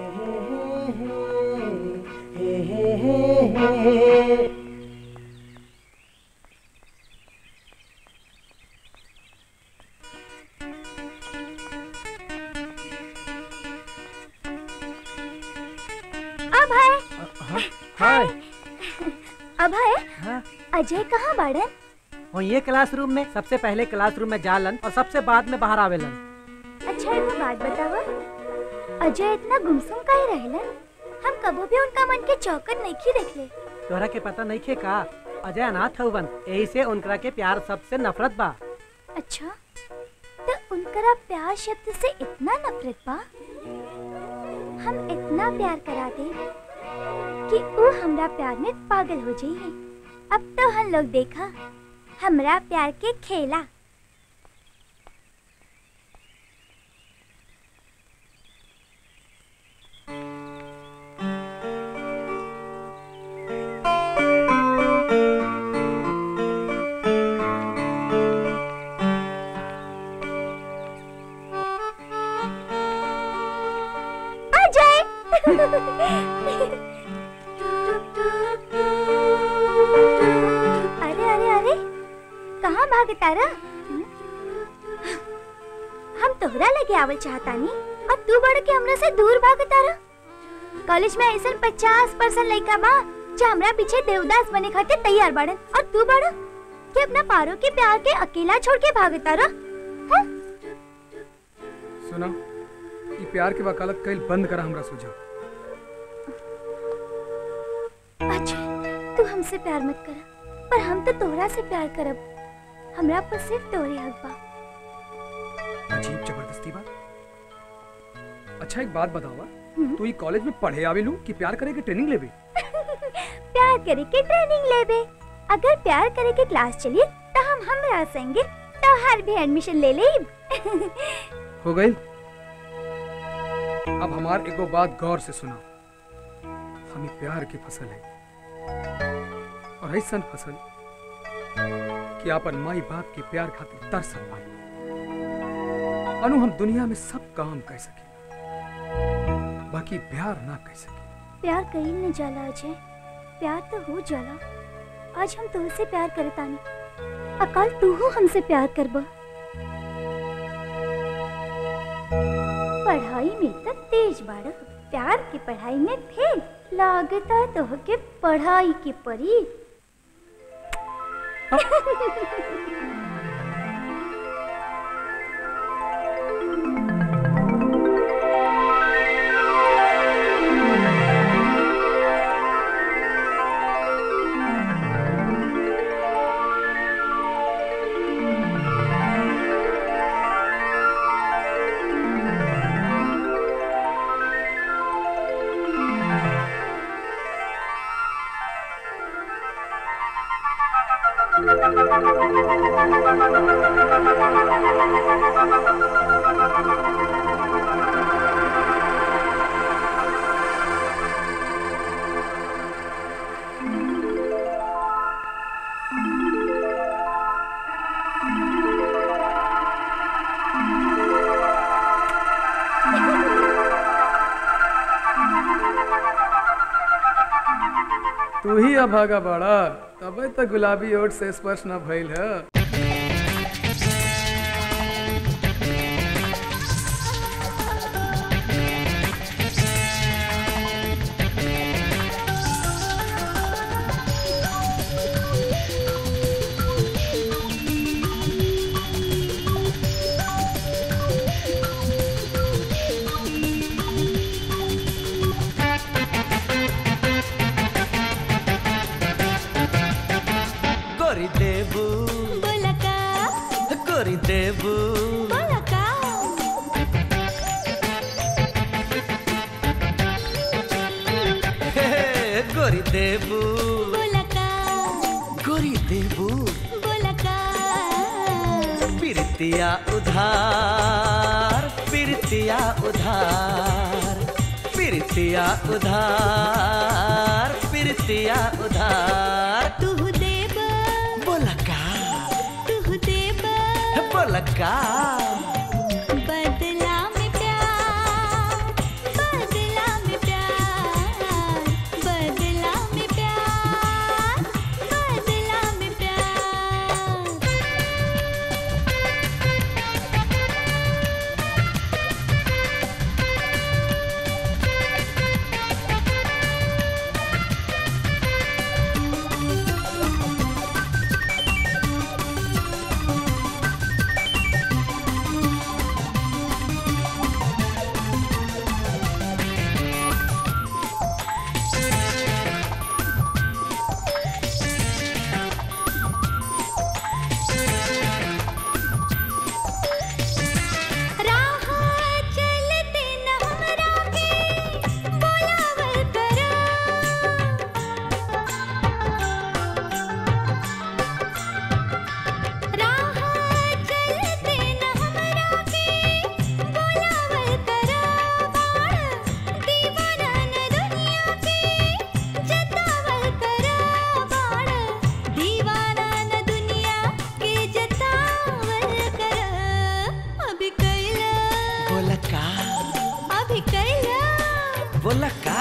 अभय हाय अभय हाँ अजय कहाँ बाड़न और ये क्लासरूम में सबसे पहले क्लासरूम में जालन और सबसे बाद में बाहर आवेलन अच्छा एगो बात बतावा अजय इतना गुमसुम काहे रहेलन हम कबो भी उनका मन के चौकट नहीं खी देख ले तोहरा के पता नहीं खे का अजय अनाथ हवन यही से उनकरा के प्यार सबसे नफरत बा अच्छा तो उनकरा प्यार शब्द से इतना नफरत बा हम इतना प्यार करा दे कि वो हमरा प्यार में पागल हो जाइए अब तो हम लोग देखा हमरा प्यार के खेला अरे अरे अरे कहाँ भागे तारा हम तोहरा लगे आवल चाहतानी और तू बढ़ के हमरा से दूर भागे तारा कॉलेज में ऐसा पचास परसेंट लड़का बा जो हमरा पीछे देवदास बने खातिर तैयार बाड़न और तू बड़ कि अपना पारो के प्यार के अकेला छोड़ के भागे तारा सुना ये प्यार के वकालत कईल बंद करा हमरा सुझाव अच्छा तू हमसे प्यार मत कर पर हम तो तोहरा से प्यार करब हमरा पर सिर्फ तोरे हक बा अजीब जबरदस्ती बात अच्छा एक बात बतावा हम्म। तू ये कॉलेज में पढ़े आवेलू कि प्यार करे के ट्रेनिंग लेबे प्यार करे के ट्रेनिंग लेबे अगर प्यार करे के क्लास चली तो हम हमरा संगे तो हर भी एडमिशन ले लेब हो गई अब हमार एगो बात गौर से सुना हमें प्यार की फसल है और ऐसा फसल कि अपन माई बाप के प्यार खातिर तरसत पाई अनु हम दुनिया में सब काम कर सके बाकी प्यार ना कर सके प्यार कहीं न जाला अजय प्यार तो हो जाला आज हम तुमसे प्यार करतानी अकाल तू हो हमसे प्यार करबा पढ़ाई में तो तेज बाड़ प्यार की पढ़ाई में फेल लागता तो के पढ़ाई की परी तू ही अभागा बाड़ा तबे तक गुलाबी ओट से स्पर्श न भइल है गोरी देबू बोलका गोरी देबू बोलका हे, हे, गोरी देबू बोलका गोरी देबू बोलका पिरतिया उधार पिरतिया उधार पिरतिया उधार पिरतिया उधार तू देब बोलका तू देब बोलका बदला में प्यार बदला में प्यार बदला में प्यार बदला में प्यार गोरी अभी कैला बोला का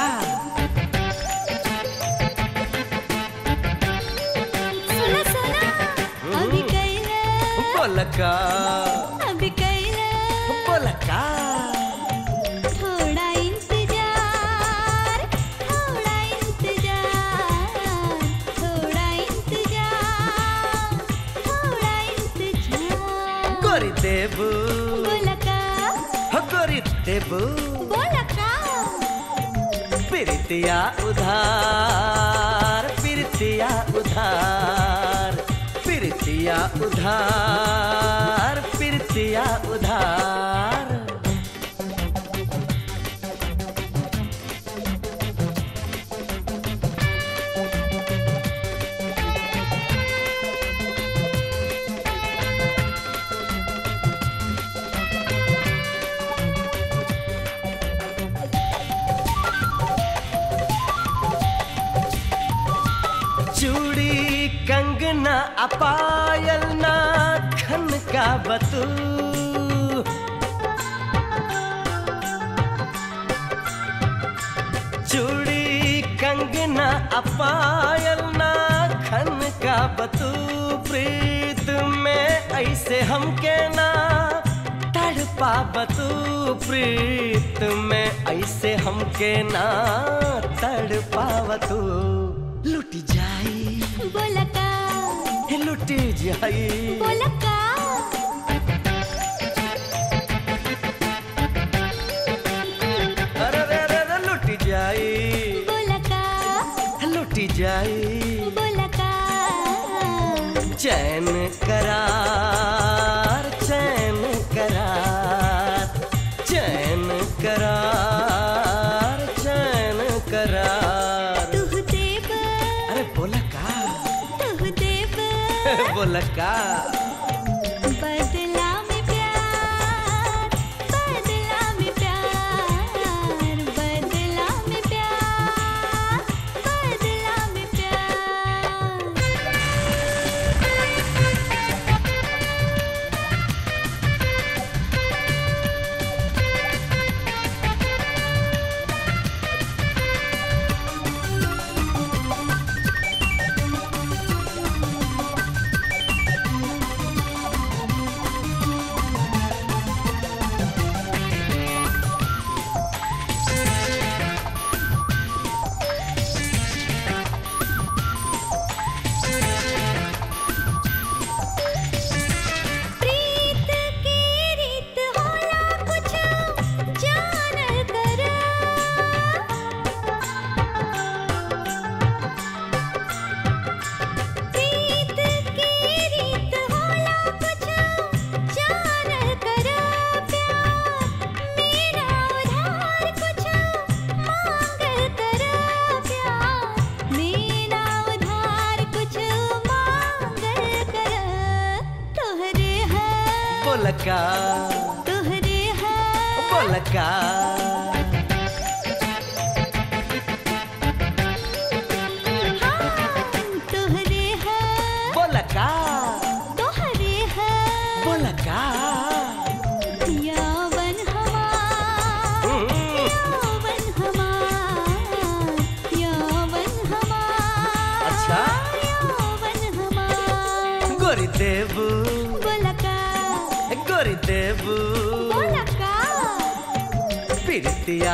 सुना सुना अभी कैला बोला का अभी कैला बोला का थोड़ा इंतजार थोड़ा इंतजार थोड़ा इंतजार थोड़ा इंतजार गोरी देबू बोला का हो गोरी देबू बोला का प्रीतिया उधार प्रीतिया उधार प्रीतिया उधार प्रीतिया उधार चूड़ी कंगना अपायल नाखन का बतू चूड़ी कंगना अपायल नाखन का बतू प्रीत में ऐसे हमके ना तड़पा बतू प्रीत में ऐसे हमके ना तड़पा बतू लुट जाई बोला का लुट जाई बोला का अरे रे रे रे लुट जाई बोला का लुट जाई बोला का चैन करार चैन करार चैन करार चैन करार तुह देव अरे बोला का तुह देव बोला का बदला में प्यार बदला में प्यार बदला में प्यार बदला में प्यार प्रीत की रीत होला कुछ जान कर प्रीत की रीत होला कुछ जान कर प्यार मेरा उधार कुछ मांग कर प्यार मेरा उधार कुछ मांग कर तोहरे है बोला का तोहरे है बोला का तोहरे है बोला का तोहरे है बोला का यावन हमार यावन हमार यावन हमार अच्छा यावन हमार गोरी देबू बोला का गोरी देबू बोला का प्रीतिया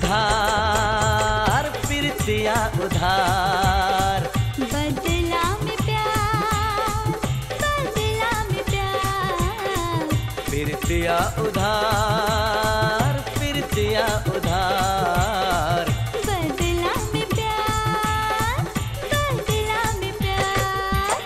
उधार प्रीतिया उधार बदला में प्यार बदला में प्यार प्रीतिया उधार प्रीतिया उधार बदला में प्यार बदला में प्यार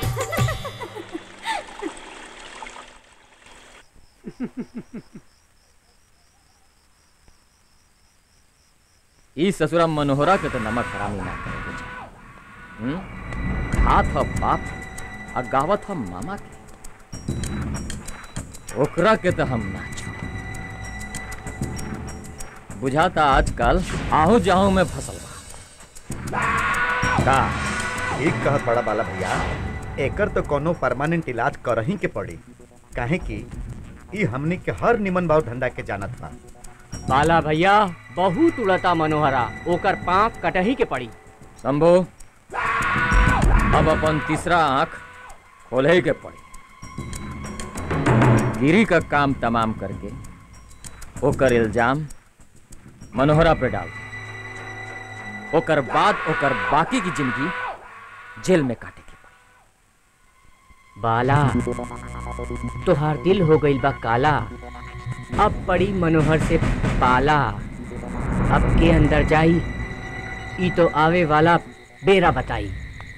ई ससुरा मनोहरा के तो नमक हरामी ना करे के चाही। हम्म? खात ह बाप आ गावत ह मामा के ओकरा के तो हम ना छोड़ बुझाता आजकल आहू जाहू में फंसल बा का ठीक कहत बड़ा बाला भैया एकर तो कोनो परमानेंट इलाज करही के पड़ी काहे कि ई हमनी के हर निमन भाव धंधा के जानत बा बाला भैया बहुत उड़ता मनोहरा ओकर पाँव कटही के पड़ी शंभू अब अपन तीसरा आंख खोले के पड़ी गिरी का काम तमाम करके ओकर इल्जाम मनोहरा पे डाल ओकर बाद ओकर बाकी की जिंदगी जेल में काटे बाला तोहार दिल हो गईल बा काला अब पड़ी मनोहर से पाला अब के अंदर जाई ई तो आवे वाला बेरा बताई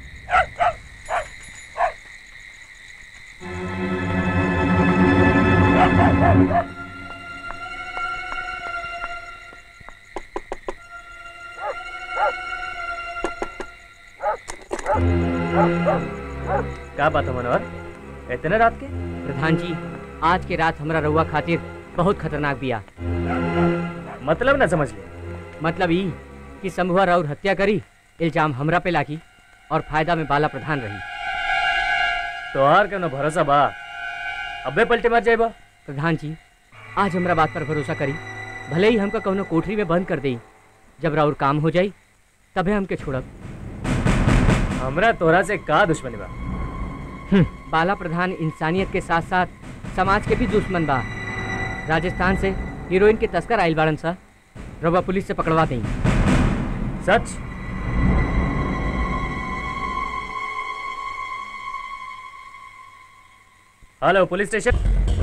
क्या बात है मनोहर इतने रात के प्रधान जी आज के रात हमरा रउआ खातिर बहुत खतरनाक बिया मतलब ना समझ ले मतलब ई कि शंभुआ राउर हत्या करी इल्जाम हमरा पे लागी और फायदा में बाला प्रधान रही तोहार के न भरोसा बा अबे पलटे मार जाए बा प्रधान जी आज हमरा बात पर भरोसा करी भले ही हमका कौनो कोठरी में बंद कर देई जब राउर काम हो जाई तबे हमके छोड़ब हमरा तोरा से का दुश्मनी बा बाला प्रधान इंसानियत के साथ साथ समाज के भी दुश्मन बा राजस्थान से हीरोइन के तस्कर आइल बाड़न सा रवा पुलिस से पकड़वा दें सच हेलो पुलिस स्टेशन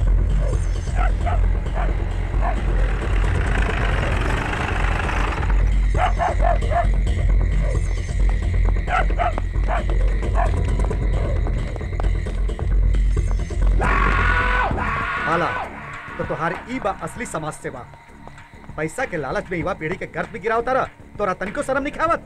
माला तो तुहार ई बा असली समाज सेवा पैसा के लालच में युवा पीढ़ी के गर्भ में गिरा उतारा तोरा तनिको शर्म नहीं खावत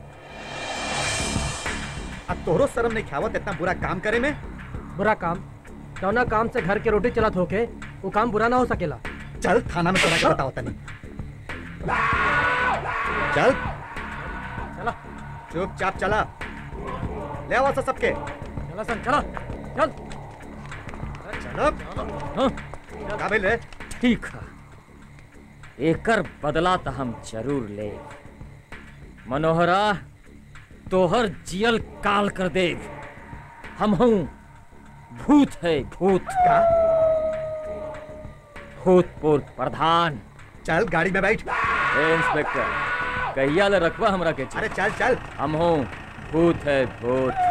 अब तोहरो शर्म नहीं खावत इतना बुरा काम करे में बुरा काम कौना काम से घर के रोटी चलत होके वो काम बुरा ना हो सकेला चल थाना में तोरा के बताओ तनी चल चला चुपचाप चला ले आवा सा सबके चला सन चला चल चलो का भइल रे ठीक है एकर बदला तो हम जरूर ले मनोहरा तोहर जियल काल कर दे हम हूँ भूत है भूत का भूतपूर्व प्रधान चल गाड़ी में बैठ ए इंस्पेक्टर कहिया ले रखवा हमरा के अरे चल चल हम हूँ भूत है भूत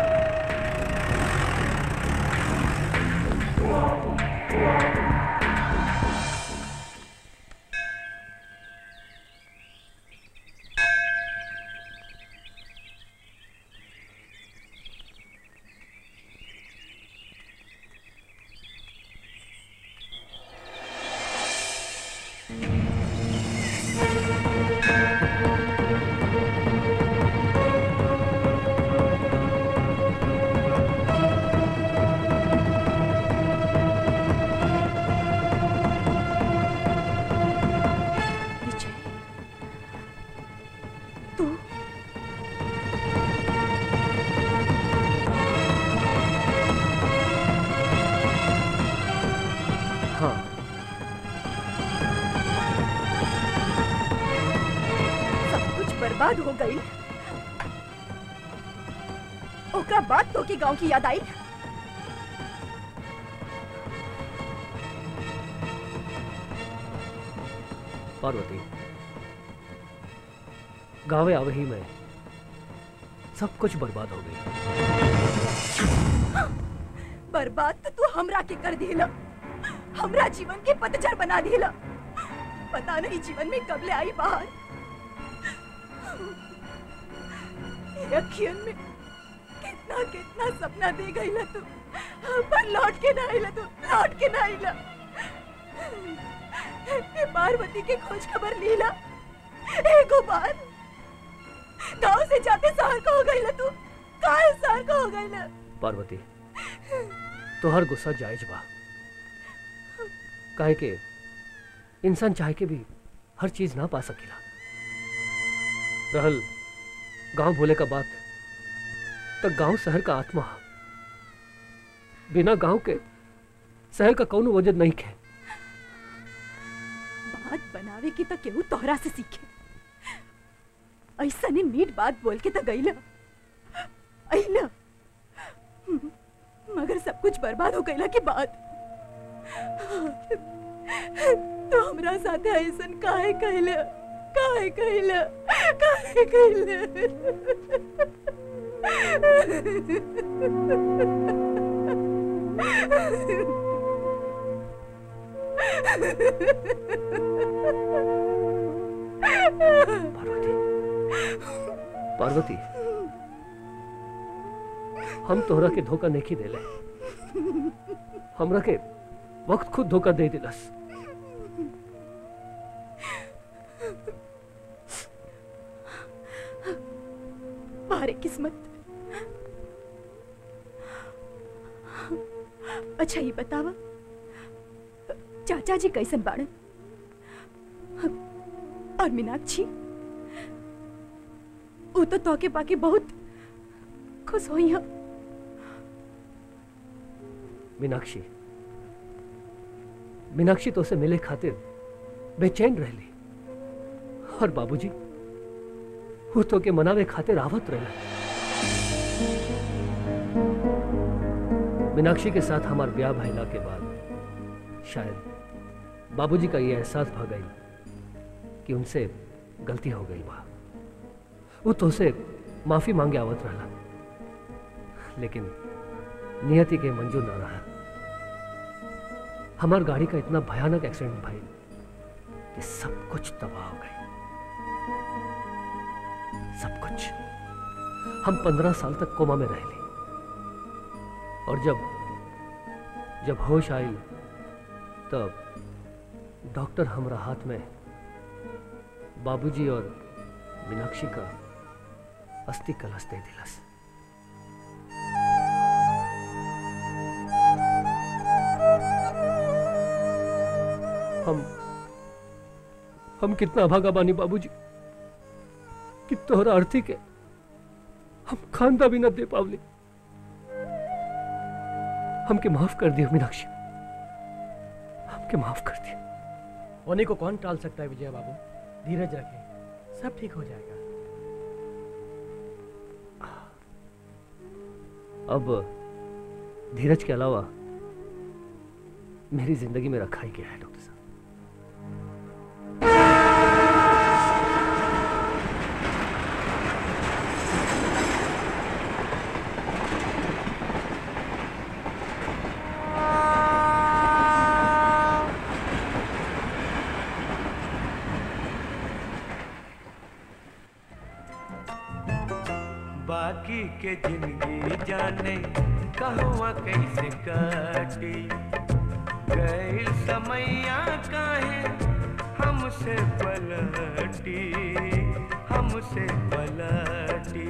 विजय तू हाँ सब कुछ बर्बाद हो गई ओकरा बाद तो के गांव की याद आई पार्वती गाँव आवे ही में सब कुछ बर्बाद हो गई बर्बाद तो तू हमरा के कर दिला हमरा जीवन के पतझड़ बना दिला पता नहीं जीवन में कब ले आई बाहर ये अखियन में कितना कितना सपना दे गई ला तू पर लौट के ना आइला तू लौट के ना आइला ये पार्वती के खोज खबर लीला एगो बार गांव से जाते शहर का हो गई ला तू काहे शहर का हो गई ला पार्वती तोहर गुस्सा जायज बा काहे के इंसान चाहे के भी हर चीज ना पा सकेला रहल गांव भूले का बात तो गांव शहर का आत्मा हा। बिना गांव के शहर का कौनो वजद नहीं है बात बना बनावे की तो केहू तोहरा से सीखे ऐसा ने मीठ बात बोल के तो गईला अइला मगर सब कुछ बर्बाद हो गईला के बाद तो हमरा साथे ऐसन काहे कहला काहे कहला काहे कहला पार्वती हम तोहरा के धोखा नहीं देले हमरा के वक्त खुद धोखा दे दिलस बारे किस्मत अच्छा ये बतावा चाचा जी कैसन बाड़न और मीनाक्षी वो तो तोके पाके बहुत खुश हुई हैं मीनाक्षी मीनाक्षी तो से मिले खातिर बेचैन रहली और बाबूजी वो तो के मनावे खातिर आवत रहला मीनाक्षी के साथ हमार ब्याह भइला के बाद शायद बाबूजी का ये एहसास भ गई कि उनसे गलती हो गई बा वो तो से माफी मांगे आवत रहला लेकिन नियति के मंजूर ना रहा हमार गाड़ी का इतना भयानक एक्सीडेंट भाई कि सब कुछ तबाह हो गई सब कुछ हम पंद्रह साल तक कोमा में रह ली और जब जब होश आई तब डॉक्टर हमरा हाथ में बाबूजी और मीनाक्षी का अस्थि कलश दे दिलस हम हम कितना अभागा बानी बाबूजी कि तोहरा अर्थी के हम खानदा भी न दे पावली हमके माफ कर दियो मीनाक्षी हमके माफ कर दियो होने को कौन टाल सकता है विजय बाबू धीरज रखें सब ठीक हो जाएगा अब धीरज के अलावा मेरी जिंदगी में रखा ही गया है डॉक्टर साहब बाकी के जिंदगी जाने कहवा कैसे काटी गई समैया काहे हमसे पलटी हमसे पलटी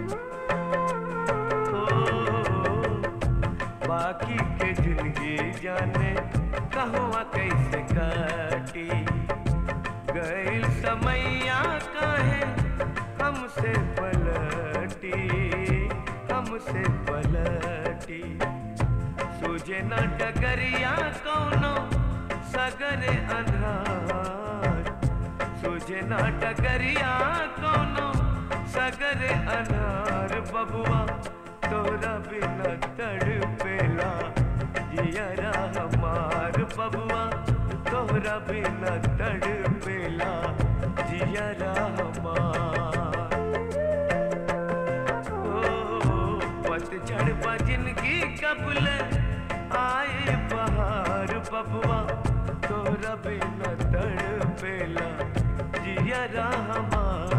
ओ बाकी के जिंदगी जाने कहवा कैसे काटी गई समैया काहे हमसे पलटी हमसे पलटी सूझे न डगरिया कौनो सगरे अन्हार सूझे न डगरिया कौनो सगरे अन्हार बबुआ तोरा बिना तड़पेला जियरा हमार बबुआ तोरा बिना तड़पेला जियरा हमार पतझड़ बा जिंदगी कबल आए बहार बबुआ तोरा बिना तड़पेला जियरा हमार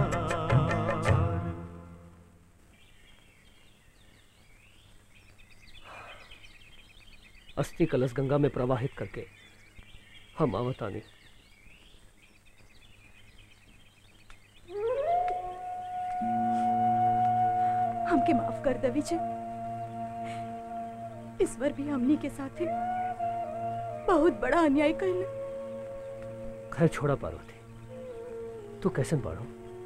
अस्थि कलश गंगा में प्रवाहित करके हम आवतानी हमके माफ कर दे विजय ईश्वर भी हमनी के साथे बहुत बड़ा अन्याय कैले खैर छोड़ा पार्वती तू कैसे पढ़ो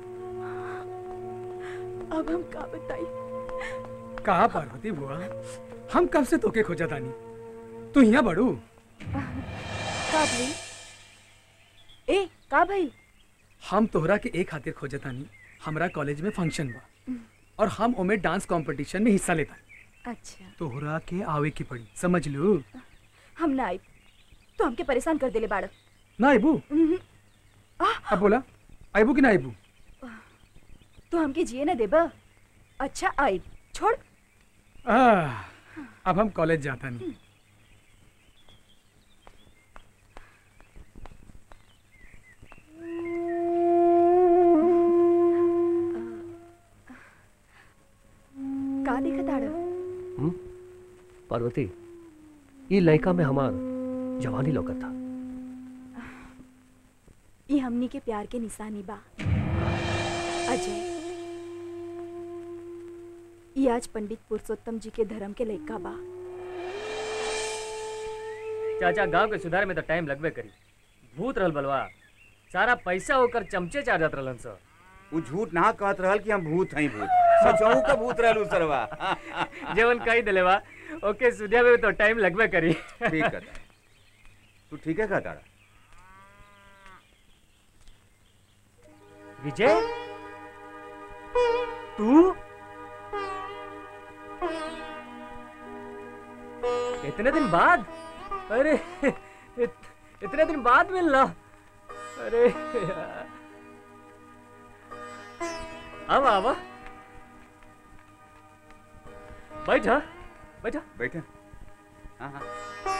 अब हम का बताई कहा पार्वती बुआ हम कब से तोके खोजा तानी तू यहाँ बड़ू का भाई ए का भाई हम तोहरा के एक खातिर खोजतानी हमरा कॉलेज में फंक्शन बा और हम ओमे डांस कंपटीशन में हिस्सा लेता अच्छा तोहरा के आवे की पड़ी समझ लो हम ना आई तो हमके परेशान कर देले बाड़क ना आइबू उहुं, अब बोला आइबू कि ना आइबू तो हमके जिए ना देबा अच्छा आई छोड़ आह, अब हम कॉलेज जाता नहीं का देखा ताड़ा हम्म? पार्वती ये लड़का में हमार जवानी लौकत था ये हमनी के प्यार के निशानी बा अजय ये आज पंडित पुरुषोत्तम जी के धर्म के लड़का बा चाचा गांव के सुधार में तो टाइम लगबे करी भूत रहल बलवा सारा पैसा होकर चमचे चार जात रहलन सर वो झूठ ना कहत रहल कि हम भूत हई भूत सचहू का भूत रहल उ सरवा जेवन कही दिले बा ओके सुधिया में तो टाइम लगबे करी ठीक है तू ठीक है कहता विजय तू इतने दिन बाद अरे इत, इतने दिन बाद मिलना अरे यार। अब आवा बैठा बैठा बैठा हाँ हाँ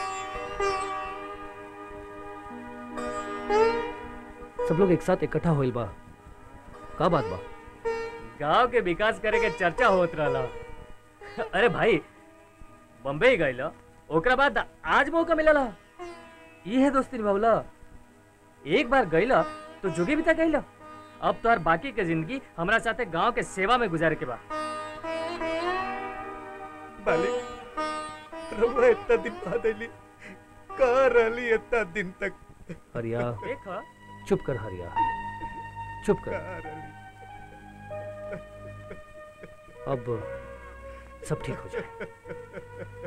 सब लोग एक साथ इकट्ठा होइल बा का बात बा गांव के विकास करे के चर्चा होत रहला अरे भाई बम्बई गइल ओकरा बाद आज मौका मिलल ये है दोस्ती निभावला एक बार गइल तो जुगे भी तक गइल अब तोहर बाकी के जिंदगी हमरा साथे गांव के सेवा में गुजारे के बा मालिक रउआ इतना दिन बाद अइली कहाँ रहली इतना दिन तक हरिया देखा चुप कर हरिया चुप कर कहाँ रहली अब सब ठीक हो जाए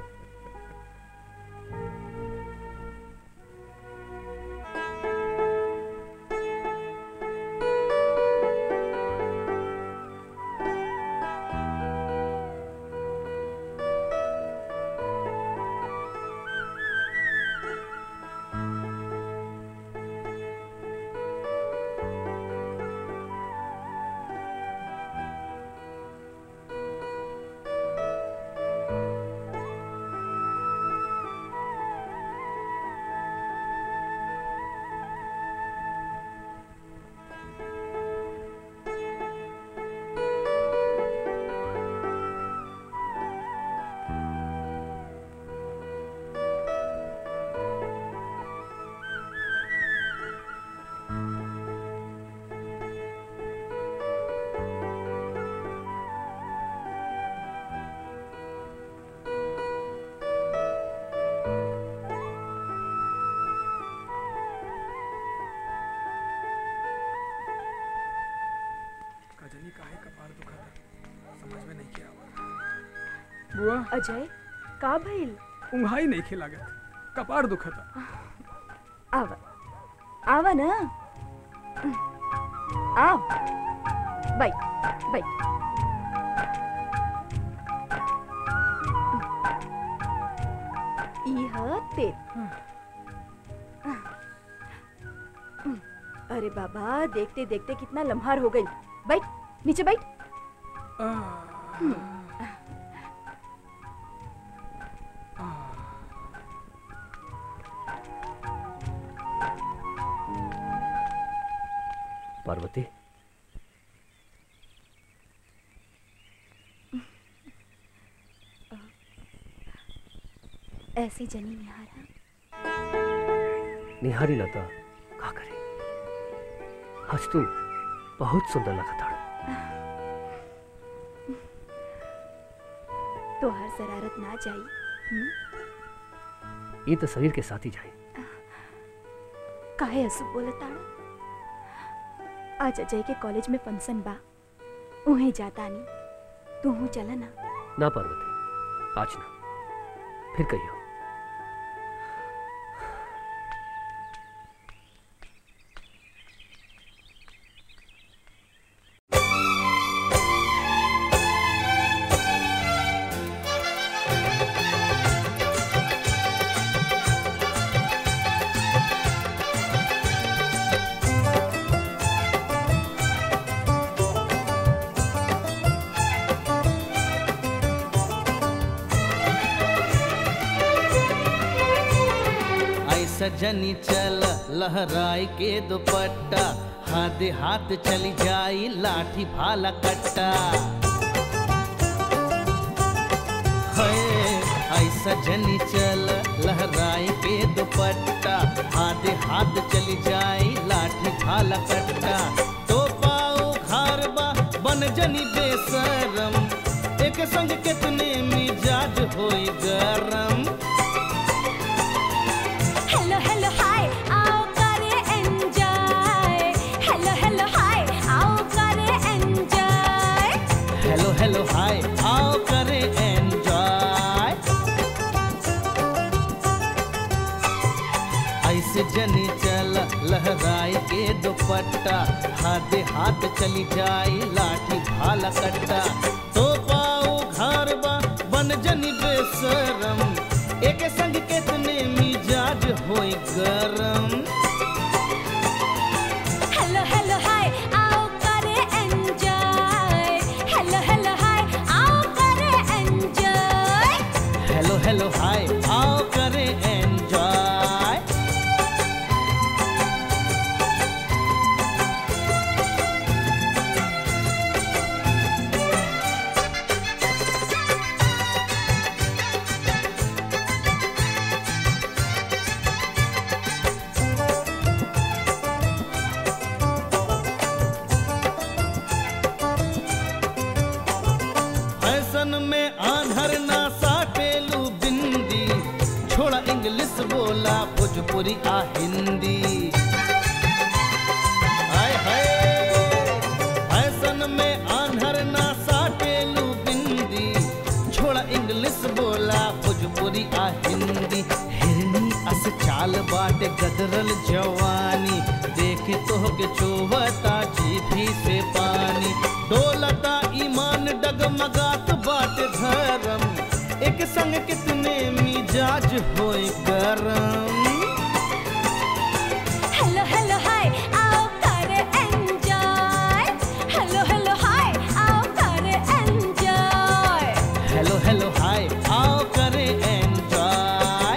कजनी काहे कपार दुखा समझ में नहीं किया बुआ अजय का भइल उंघाई नहीं खिलागत कपार दुखता आवा आवा ना आव बैठ बैठ यह तेल अरे बाबा देखते देखते कितना लम्हार हो गई बैठ नीचे बैठ पार्वती ऐसे जनी निहारा निहारी लता का करे आज तू बहुत सुंदर लगा था तो हर शरारत ना जाई हम्म? ये तो शरीर के साथ ही जाए काहे असु बोलताड़ा आज अजय के कॉलेज में फंक्शन बा उहे जाता नहीं तू चला ना ना पार्वती आज ना फिर कहियो सजनी चल लहराई के दुपट्टा हाथ हाथ चली जाई लाठी भाला कट्टा है आई सजनी चल लहराई के दुपट्टा हाथ हाथ चली जाई लाठी भाला कट्टा तो पाओ घर बा बन जनी बेसरम एक संग कितने मिजाज होई गरम हेलो हेलो हाय आओ करे एंजॉय हेलो हेलो हाय आओ करे एंजॉय हेलो हेलो हाय आओ करे एंजॉय ऐसे जनी चल लहराई के दुपट्टा हाथ हाथ चली जाई लाठी भाला कट्टा तो पाओ घर बा बन जनी बेसरम एक संग कितने मिजाज होई गरम हेलो हेलो हाय आओ करे एंजॉय हेलो हेलो हाय आओ करे एंजॉय हेलो हेलो हाय आओ करे एंजॉय फैशन में आंधर ना साटेलू बिंदी छोड़ा इंग्लिश बोला भोजपुरी आ हिंदी हाय हाय फैशन में आंधर ना साटेलू बिंदी छोड़ा इंग्लिश बोला भोजपुरी आ हिंदी हिरनी अस चाल बाटे गदरल जवानी देखे तो के चोवता जीभी से पानी डोलता ईमान डगमगात बाटे धर्म एक संग कितने मिजाज होए गरम हेलो हेलो हाय आओ करे एंजॉय हेलो हेलो हाय आओ करे एंजॉय हेलो हेलो हाय आओ करे एंजॉय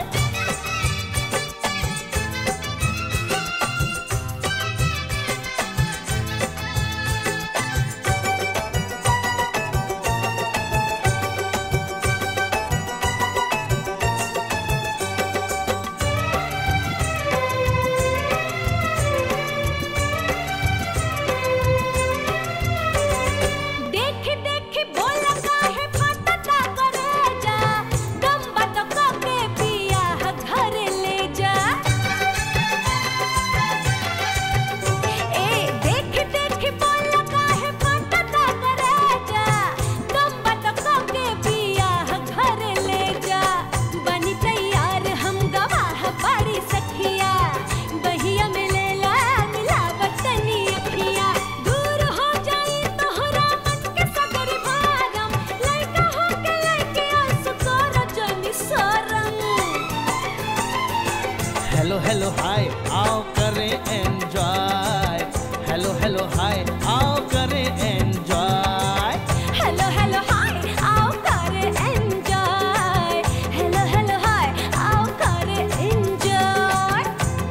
देख देख बोल काहे फटता करे जा दम बत के पिया घर ले जा ए देख देख बोल काहे फटता करे जा दम बत के पिया घर ले जा बनी तैयार हम गवाह बड़ी सखिया बहिया मिलेला मिलावट तनी अखिया दूर हो जाई तोहरा मन के सगरी भारम लइका हो के लइके आंसू तोरा जनी सरम हेलो हेलो हाय आओ करे एंजॉय हेलो हेलो हाय आओ करे एंजॉय हेलो हेलो हाय आओ करे एंजॉय हेलो हेलो हाय आओ करे एंजॉय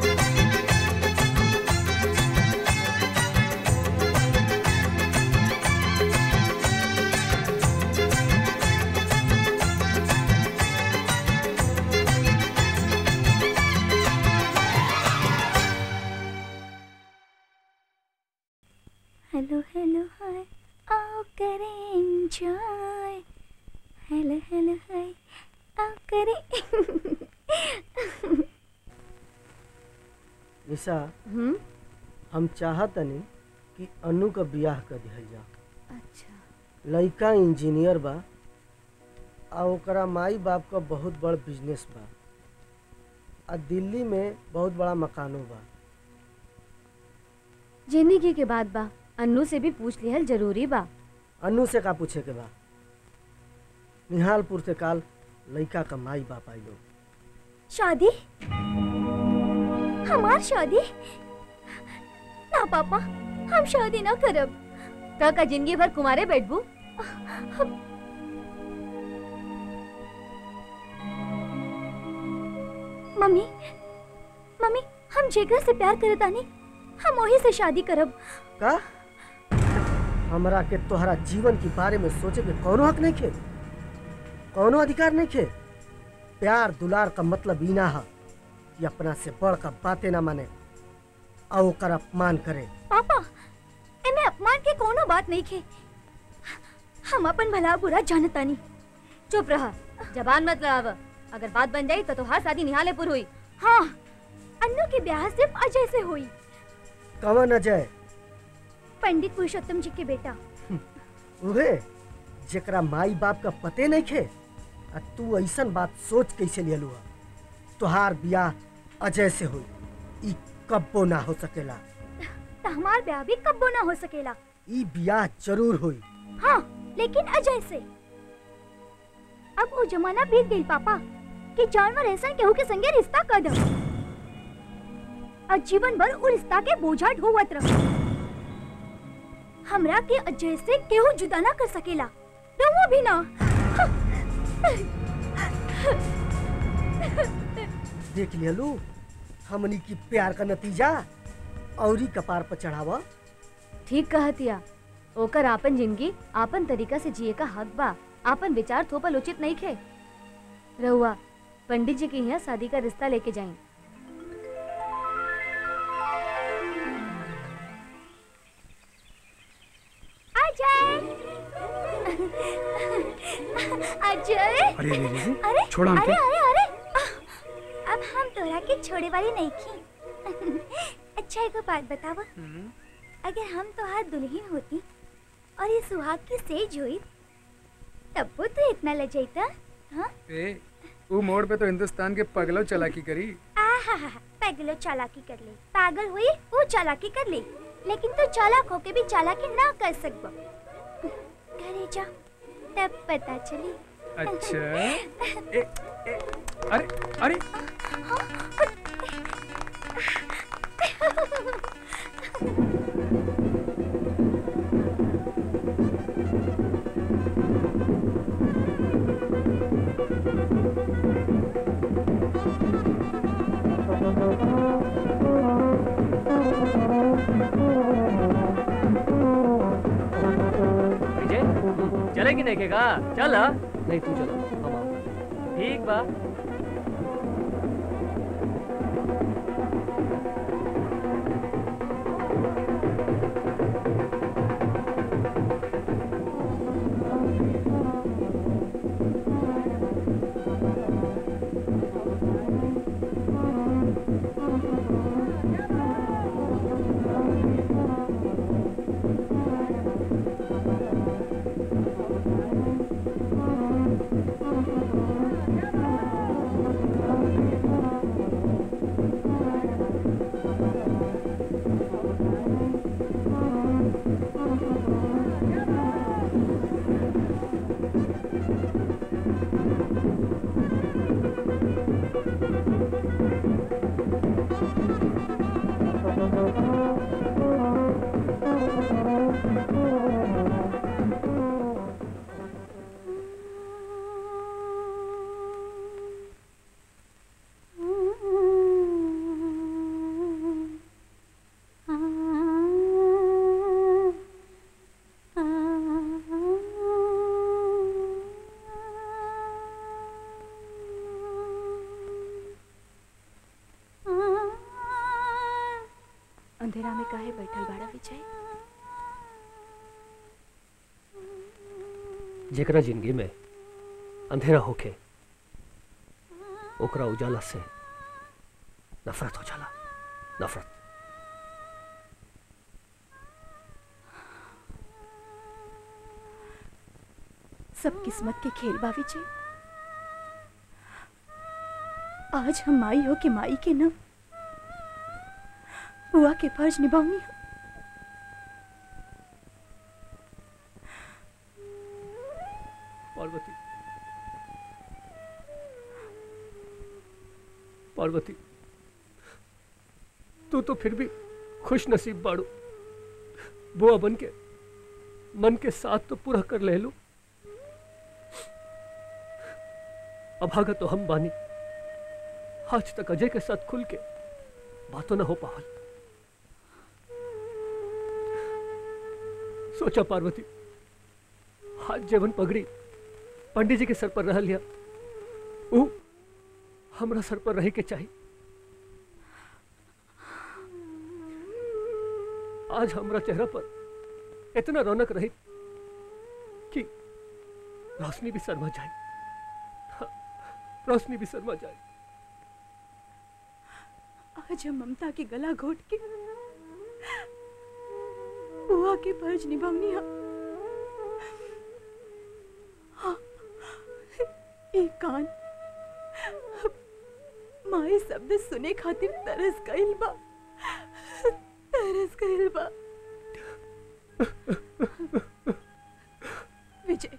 हेलो हेलो हाय आओ करें एंजॉय हेलो हेलो हाय आओ करें निशा हम चाहतनी कि अनु का बियाह कर दिहल जा अच्छा लड़का इंजीनियर बा आ ओकरा माई बाप का बहुत बड़ बिजनेस बा आ दिल्ली में बहुत बड़ा मकानो बा जिंदगी के बाद बा अन्नू से भी पूछ लिहल जरूरी बा अनु से का पूछे के बा निहालपुर से काल लड़का का माई बाप आई लोग शादी हमार शादी ना पापा हम शादी ना करब का का जिंदगी भर कुमारे बैठबू मम्मी मम्मी हम जेकरा से प्यार करत आनी हम वही से शादी करब का हमरा के तोहरा जीवन के बारे में सोचे के कौनो हक नहीं खे कौनो अधिकार नहीं खे प्यार दुलार का मतलब ई ना है कि अपना से बड़ का बातें ना माने और ओकर अपमान करे पापा एमे अपमान के कोनो बात नहीं खे हम अपन भला बुरा जानतानी चुप रहा जबान मत लड़ाव अगर बात बन जाई तो तोहार शादी निहालेपुर हुई हाँ अन्नू के ब्याह सिर्फ अजय से हुई कवन अजय पंडित पुरुषोत्तम जी के बेटा उहे जेकरा माई बाप का पते नहीं खे आ तू ऐसन बात सोच कैसे लियलू है तोहार बियाह अजय से हुई ई कब्बो ना हो सकेला तो हमार ब्याह भी कब्बो ना हो सकेला ई बियाह जरूर हुई हाँ लेकिन अजय से अब वो जमाना बीत गई पापा कि जानवर ऐसा केहू के संगे रिश्ता कर दो और जीवन भर वो रिश्ता के बोझा ढोवत रहो हमरा के अजय से केहू जुदा ना कर सकेला रहो भी ना देख लियलू हमनी की प्यार का नतीजा औरी कपार पर चढ़ावा ठीक कहतिया ओकर आपन जिंदगी आपन तरीका से जिए का हक बा आपन विचार थोपल उचित नहीं खे रहुआ पंडित जी के यहाँ शादी का रिश्ता लेके जाएं अजय अजय अरे रे रे रे, अरे छोड़ा हमके। अरे अरे अरे आह, अब हम तोरा के छोड़े वाली नहीं की अच्छा एगो बात बतावा अगर हम तोहार दुल्हन होती और ये सुहाग की सेज हुई तब वो तो इतना लजाइता हाँ ए वो मोड़ पे तो हिंदुस्तान के पगलों चलाकी करी आहा पागलो चालाकी कर ले पागल हुई वो चालाकी कर ले लेकिन तू चालाक होके भी चालाकी ना कर सकबो घरे जा तब पता चली अच्छा ए, ए, अरे अरे विजय चले कि नहीं केगा चल नहीं तू चलो हम आओ ठीक बा अंधेरा में काहे बैठल बाड़ा विजय जेकरा जिंदगी में अंधेरा होके ओकरा उजाला से नफरत हो जाला नफरत सब किस्मत के खेल बा विजय आज हम माई हो के माई के न बुआ के फर्ज निभाऊंगी पार्वती पार्वती तू तो फिर भी खुश नसीब बाड़ू बुआ बन के मन के साथ तो पूरा कर ले लो अभागा तो हम बानी आज तक अजय के साथ खुल के बातों न हो पावल सोचा पार्वती हाथ जेवन पगड़ी पंडित जी के सर पर रह लिया ऊ हमरा सर पर रहे के चाहिए आज हमरा चेहरा पर इतना रौनक रही कि रोशनी भी शर्मा जाए हाँ, रोशनी भी शर्मा जाए आज हम ममता के गला घोट के बुआ के फर्ज निभावनी हा हाँ, एक कान माए शब्द सुने खातिर तरस गइल बा तरस गइल बा विजय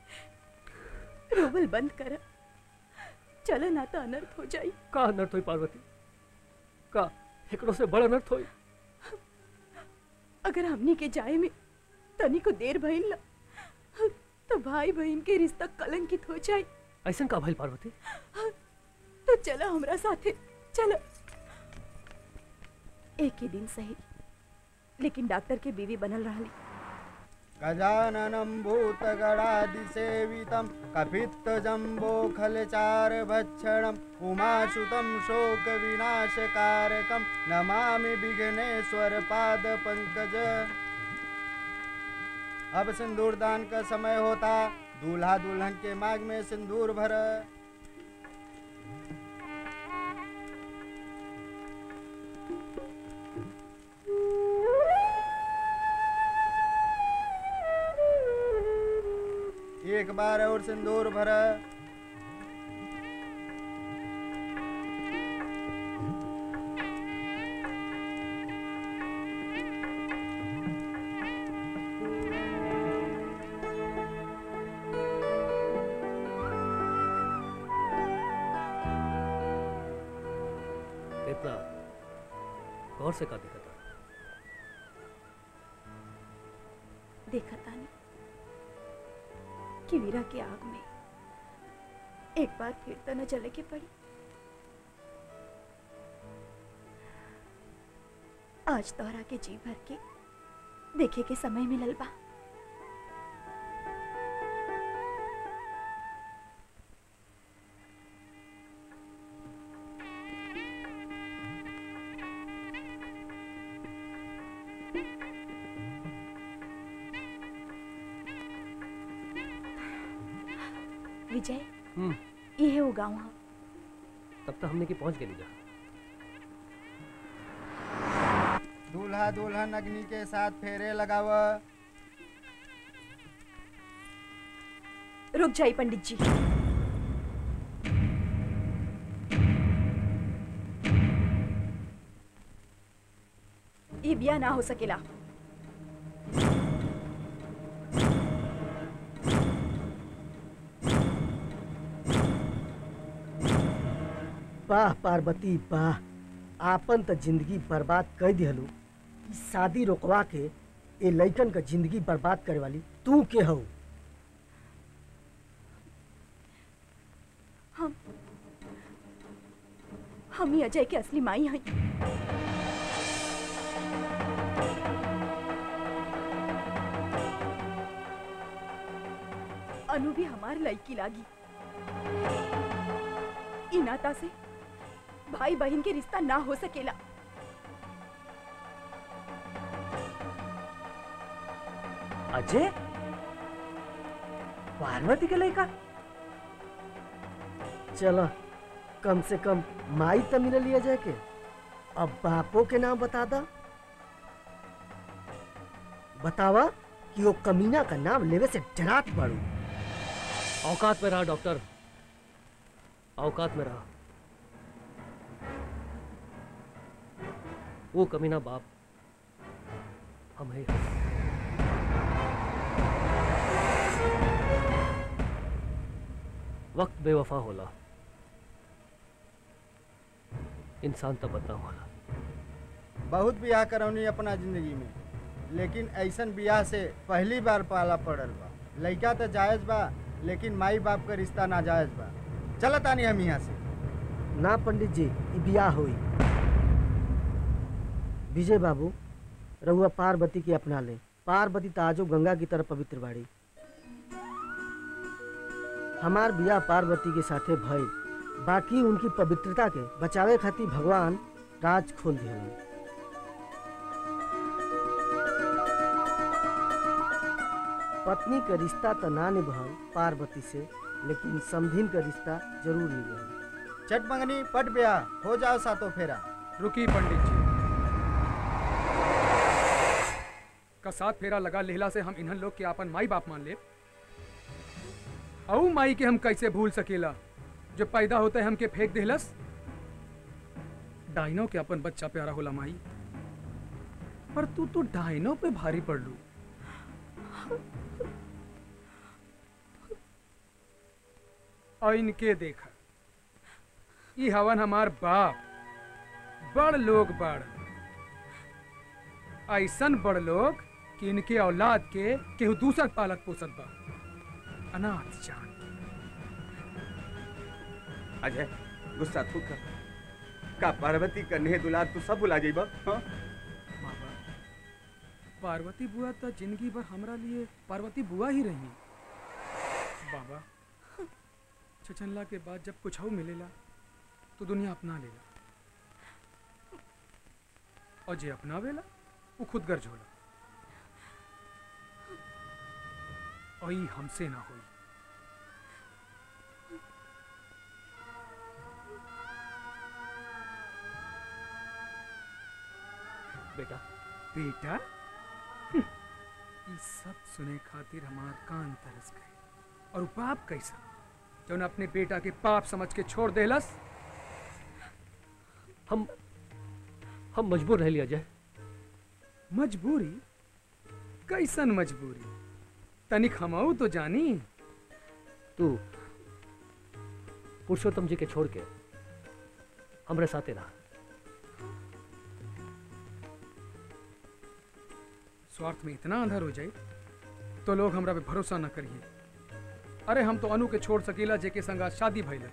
रोवल बंद कर चल ना तो अनर्थ हो जाई का अनर्थ हुई पार्वती का एकरो से बड़ अनर्थ हुई अगर हमनी के जाए में तनी को देर भइल ना तो भाई बहन के रिश्ता कलंकित हो जाए ऐसा का भइल पार्वती तो चलो हमरा साथे चलो एक ही दिन सही लेकिन डॉक्टर के बीवी बनल रहली गजाननं भूतगणादिसेवितं कपित्तजम्बोखलचारभक्षणम् उमासुतं शोकविनाशकारकं नमामि विघ्नेश्वरपादपङ्कज अब सिंदूर दान का समय होता दूल्हा दुल्हन के मांग में सिंदूर भर एक बार और सिंदूर भर इतना गौर से का देखा था देखा तानी कि वीरा के आग में एक बार फिर तो न चले के पड़ी आज तोहरा के जी भर के देखे के समय मिलल बा विजय हम्म ये वो गाँव है तब तक हमने की पहुंच गए जा दूल्हा दुल्हन अग्नि के साथ फेरे लगाव रुक जाई पंडित जी ये बिया ना हो सकेला वाह पार्वती वाह आपन त जिंदगी बर्बाद कर दिहलू ई शादी रोकवा के ए लइकन का जिंदगी बर्बाद करे वाली तू के हऊ हम हम ही अजय के असली माई हैं अनु भी हमार लड़की लागी ई नाता से भाई बहन के रिश्ता ना हो सकेला अजय पार्वती के लड़का चलो कम से कम माई तो मिल लिया जाए के अब बापो के नाम बता दा बतावा कि वो कमीना का नाम लेवे से डरात पड़ू औकात में रहा डॉक्टर औकात में रहा वो कमीना बाप हम है वक्त बेवफा होला इंसान तो बदनाम होला बहुत बियाह करौनी अपना जिंदगी में लेकिन ऐसन बियाह से पहली बार पाला पड़ल बा लड़का तो जायज बा लेकिन माई बाप का रिश्ता नाजायज बा चलत आनी हम यहाँ से ना पंडित जी ई बियाह हुई विजय बाबू रहुआ पार्वती के अपना ले पार्वती ताजो गंगा की तरह पवित्र बाड़ी हमार बिया पार्वती के साथे भई बाकी उनकी पवित्रता के बचावे खातिर भगवान राज खोल दिया पत्नी का रिश्ता तो ना निभल पार्वती से लेकिन समधिन का रिश्ता जरूर निभल चट मंगनी पट ब्याह हो जाओ सातों फेरा रुकी पंडित जी का साथ फेरा लगा लेहला से हम इन्हन लोग के आपन माई बाप मान ले औ माई के हम कैसे भूल सकेला जो पैदा होते हमके फेंक देहलस डाइनो के अपन बच्चा प्यारा होला माई पर तू तो डाइनो पे भारी पड़ लू और इनके देखा ई हवन हमार बाप बड़ लोग बड़ ऐसन बड़ लोग कि इनके औलाद के केहू दूसर पालक पोसत बा अनाथ जान अजय गुस्सा थूक कर का पार्वती का नेह दुलार तू सब भुला जाइबा हाँ? बाबा पार्वती बुआ तो जिंदगी भर हमरा लिए पार्वती बुआ ही रही बाबा छछनला के बाद जब कुछ हो मिलेला तो दुनिया अपना लेला और जे अपनावेला वो खुद गर्ज होला और ई हमसे ना होई बेटा बेटा ये सब सुने खातिर हमार कान तरस गए और बाप कैसा जौन अपने बेटा के पाप समझ के छोड़ देलस हम हम मजबूर रह लिया जाए मजबूरी कैसन मजबूरी तनिक हमऊ तो जानी तू पुरुषोत्तम जी के छोड़ के हमरे साथे रहा स्वार्थ में इतना अंधर हो जाए तो लोग हमरा पे भरोसा न करिए अरे हम तो अनु के छोड़ सकीला जेके संगा शादी भइल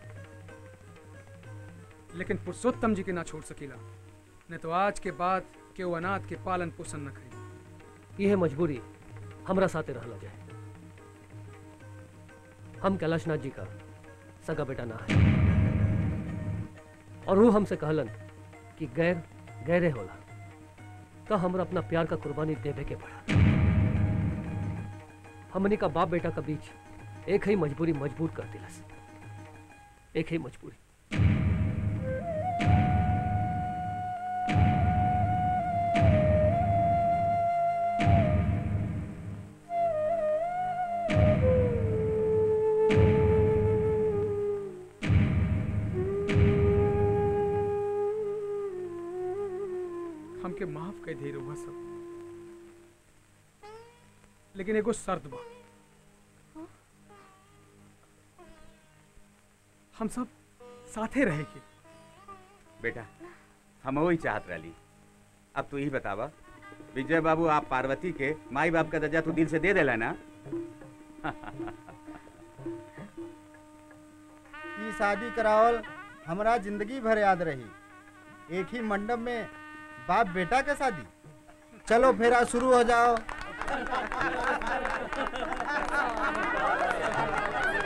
लेकिन पुरुषोत्तम जी के ना छोड़ सकीला नहीं तो आज के बाद के वो अनाथ के पालन पोषण न करी यह मजबूरी हमरा साथे रहला जाए हम कैलाशनाथ जी का सगा बेटा ना है और वो हमसे कहलन कि गैर गैरे होला तो हमरा अपना प्यार का कुर्बानी देवे के पड़ा हमने का बाप बेटा का बीच एक ही मजबूरी मजबूर कर दिलस एक ही मजबूरी हमके माफ कर दे रहुआ सब लेकिन एगो शर्त बा हम सब साथे रहेंगे बेटा हम वही चाहत रही अब तू ही बतावा विजय बाबू आप पार्वती के माई बाप का दर्जा तू दिल से दे देला ना ई शादी करावल हमरा जिंदगी भर याद रही एक ही मंडप में बाप बेटा का शादी चलो फेरा शुरू हो जाओ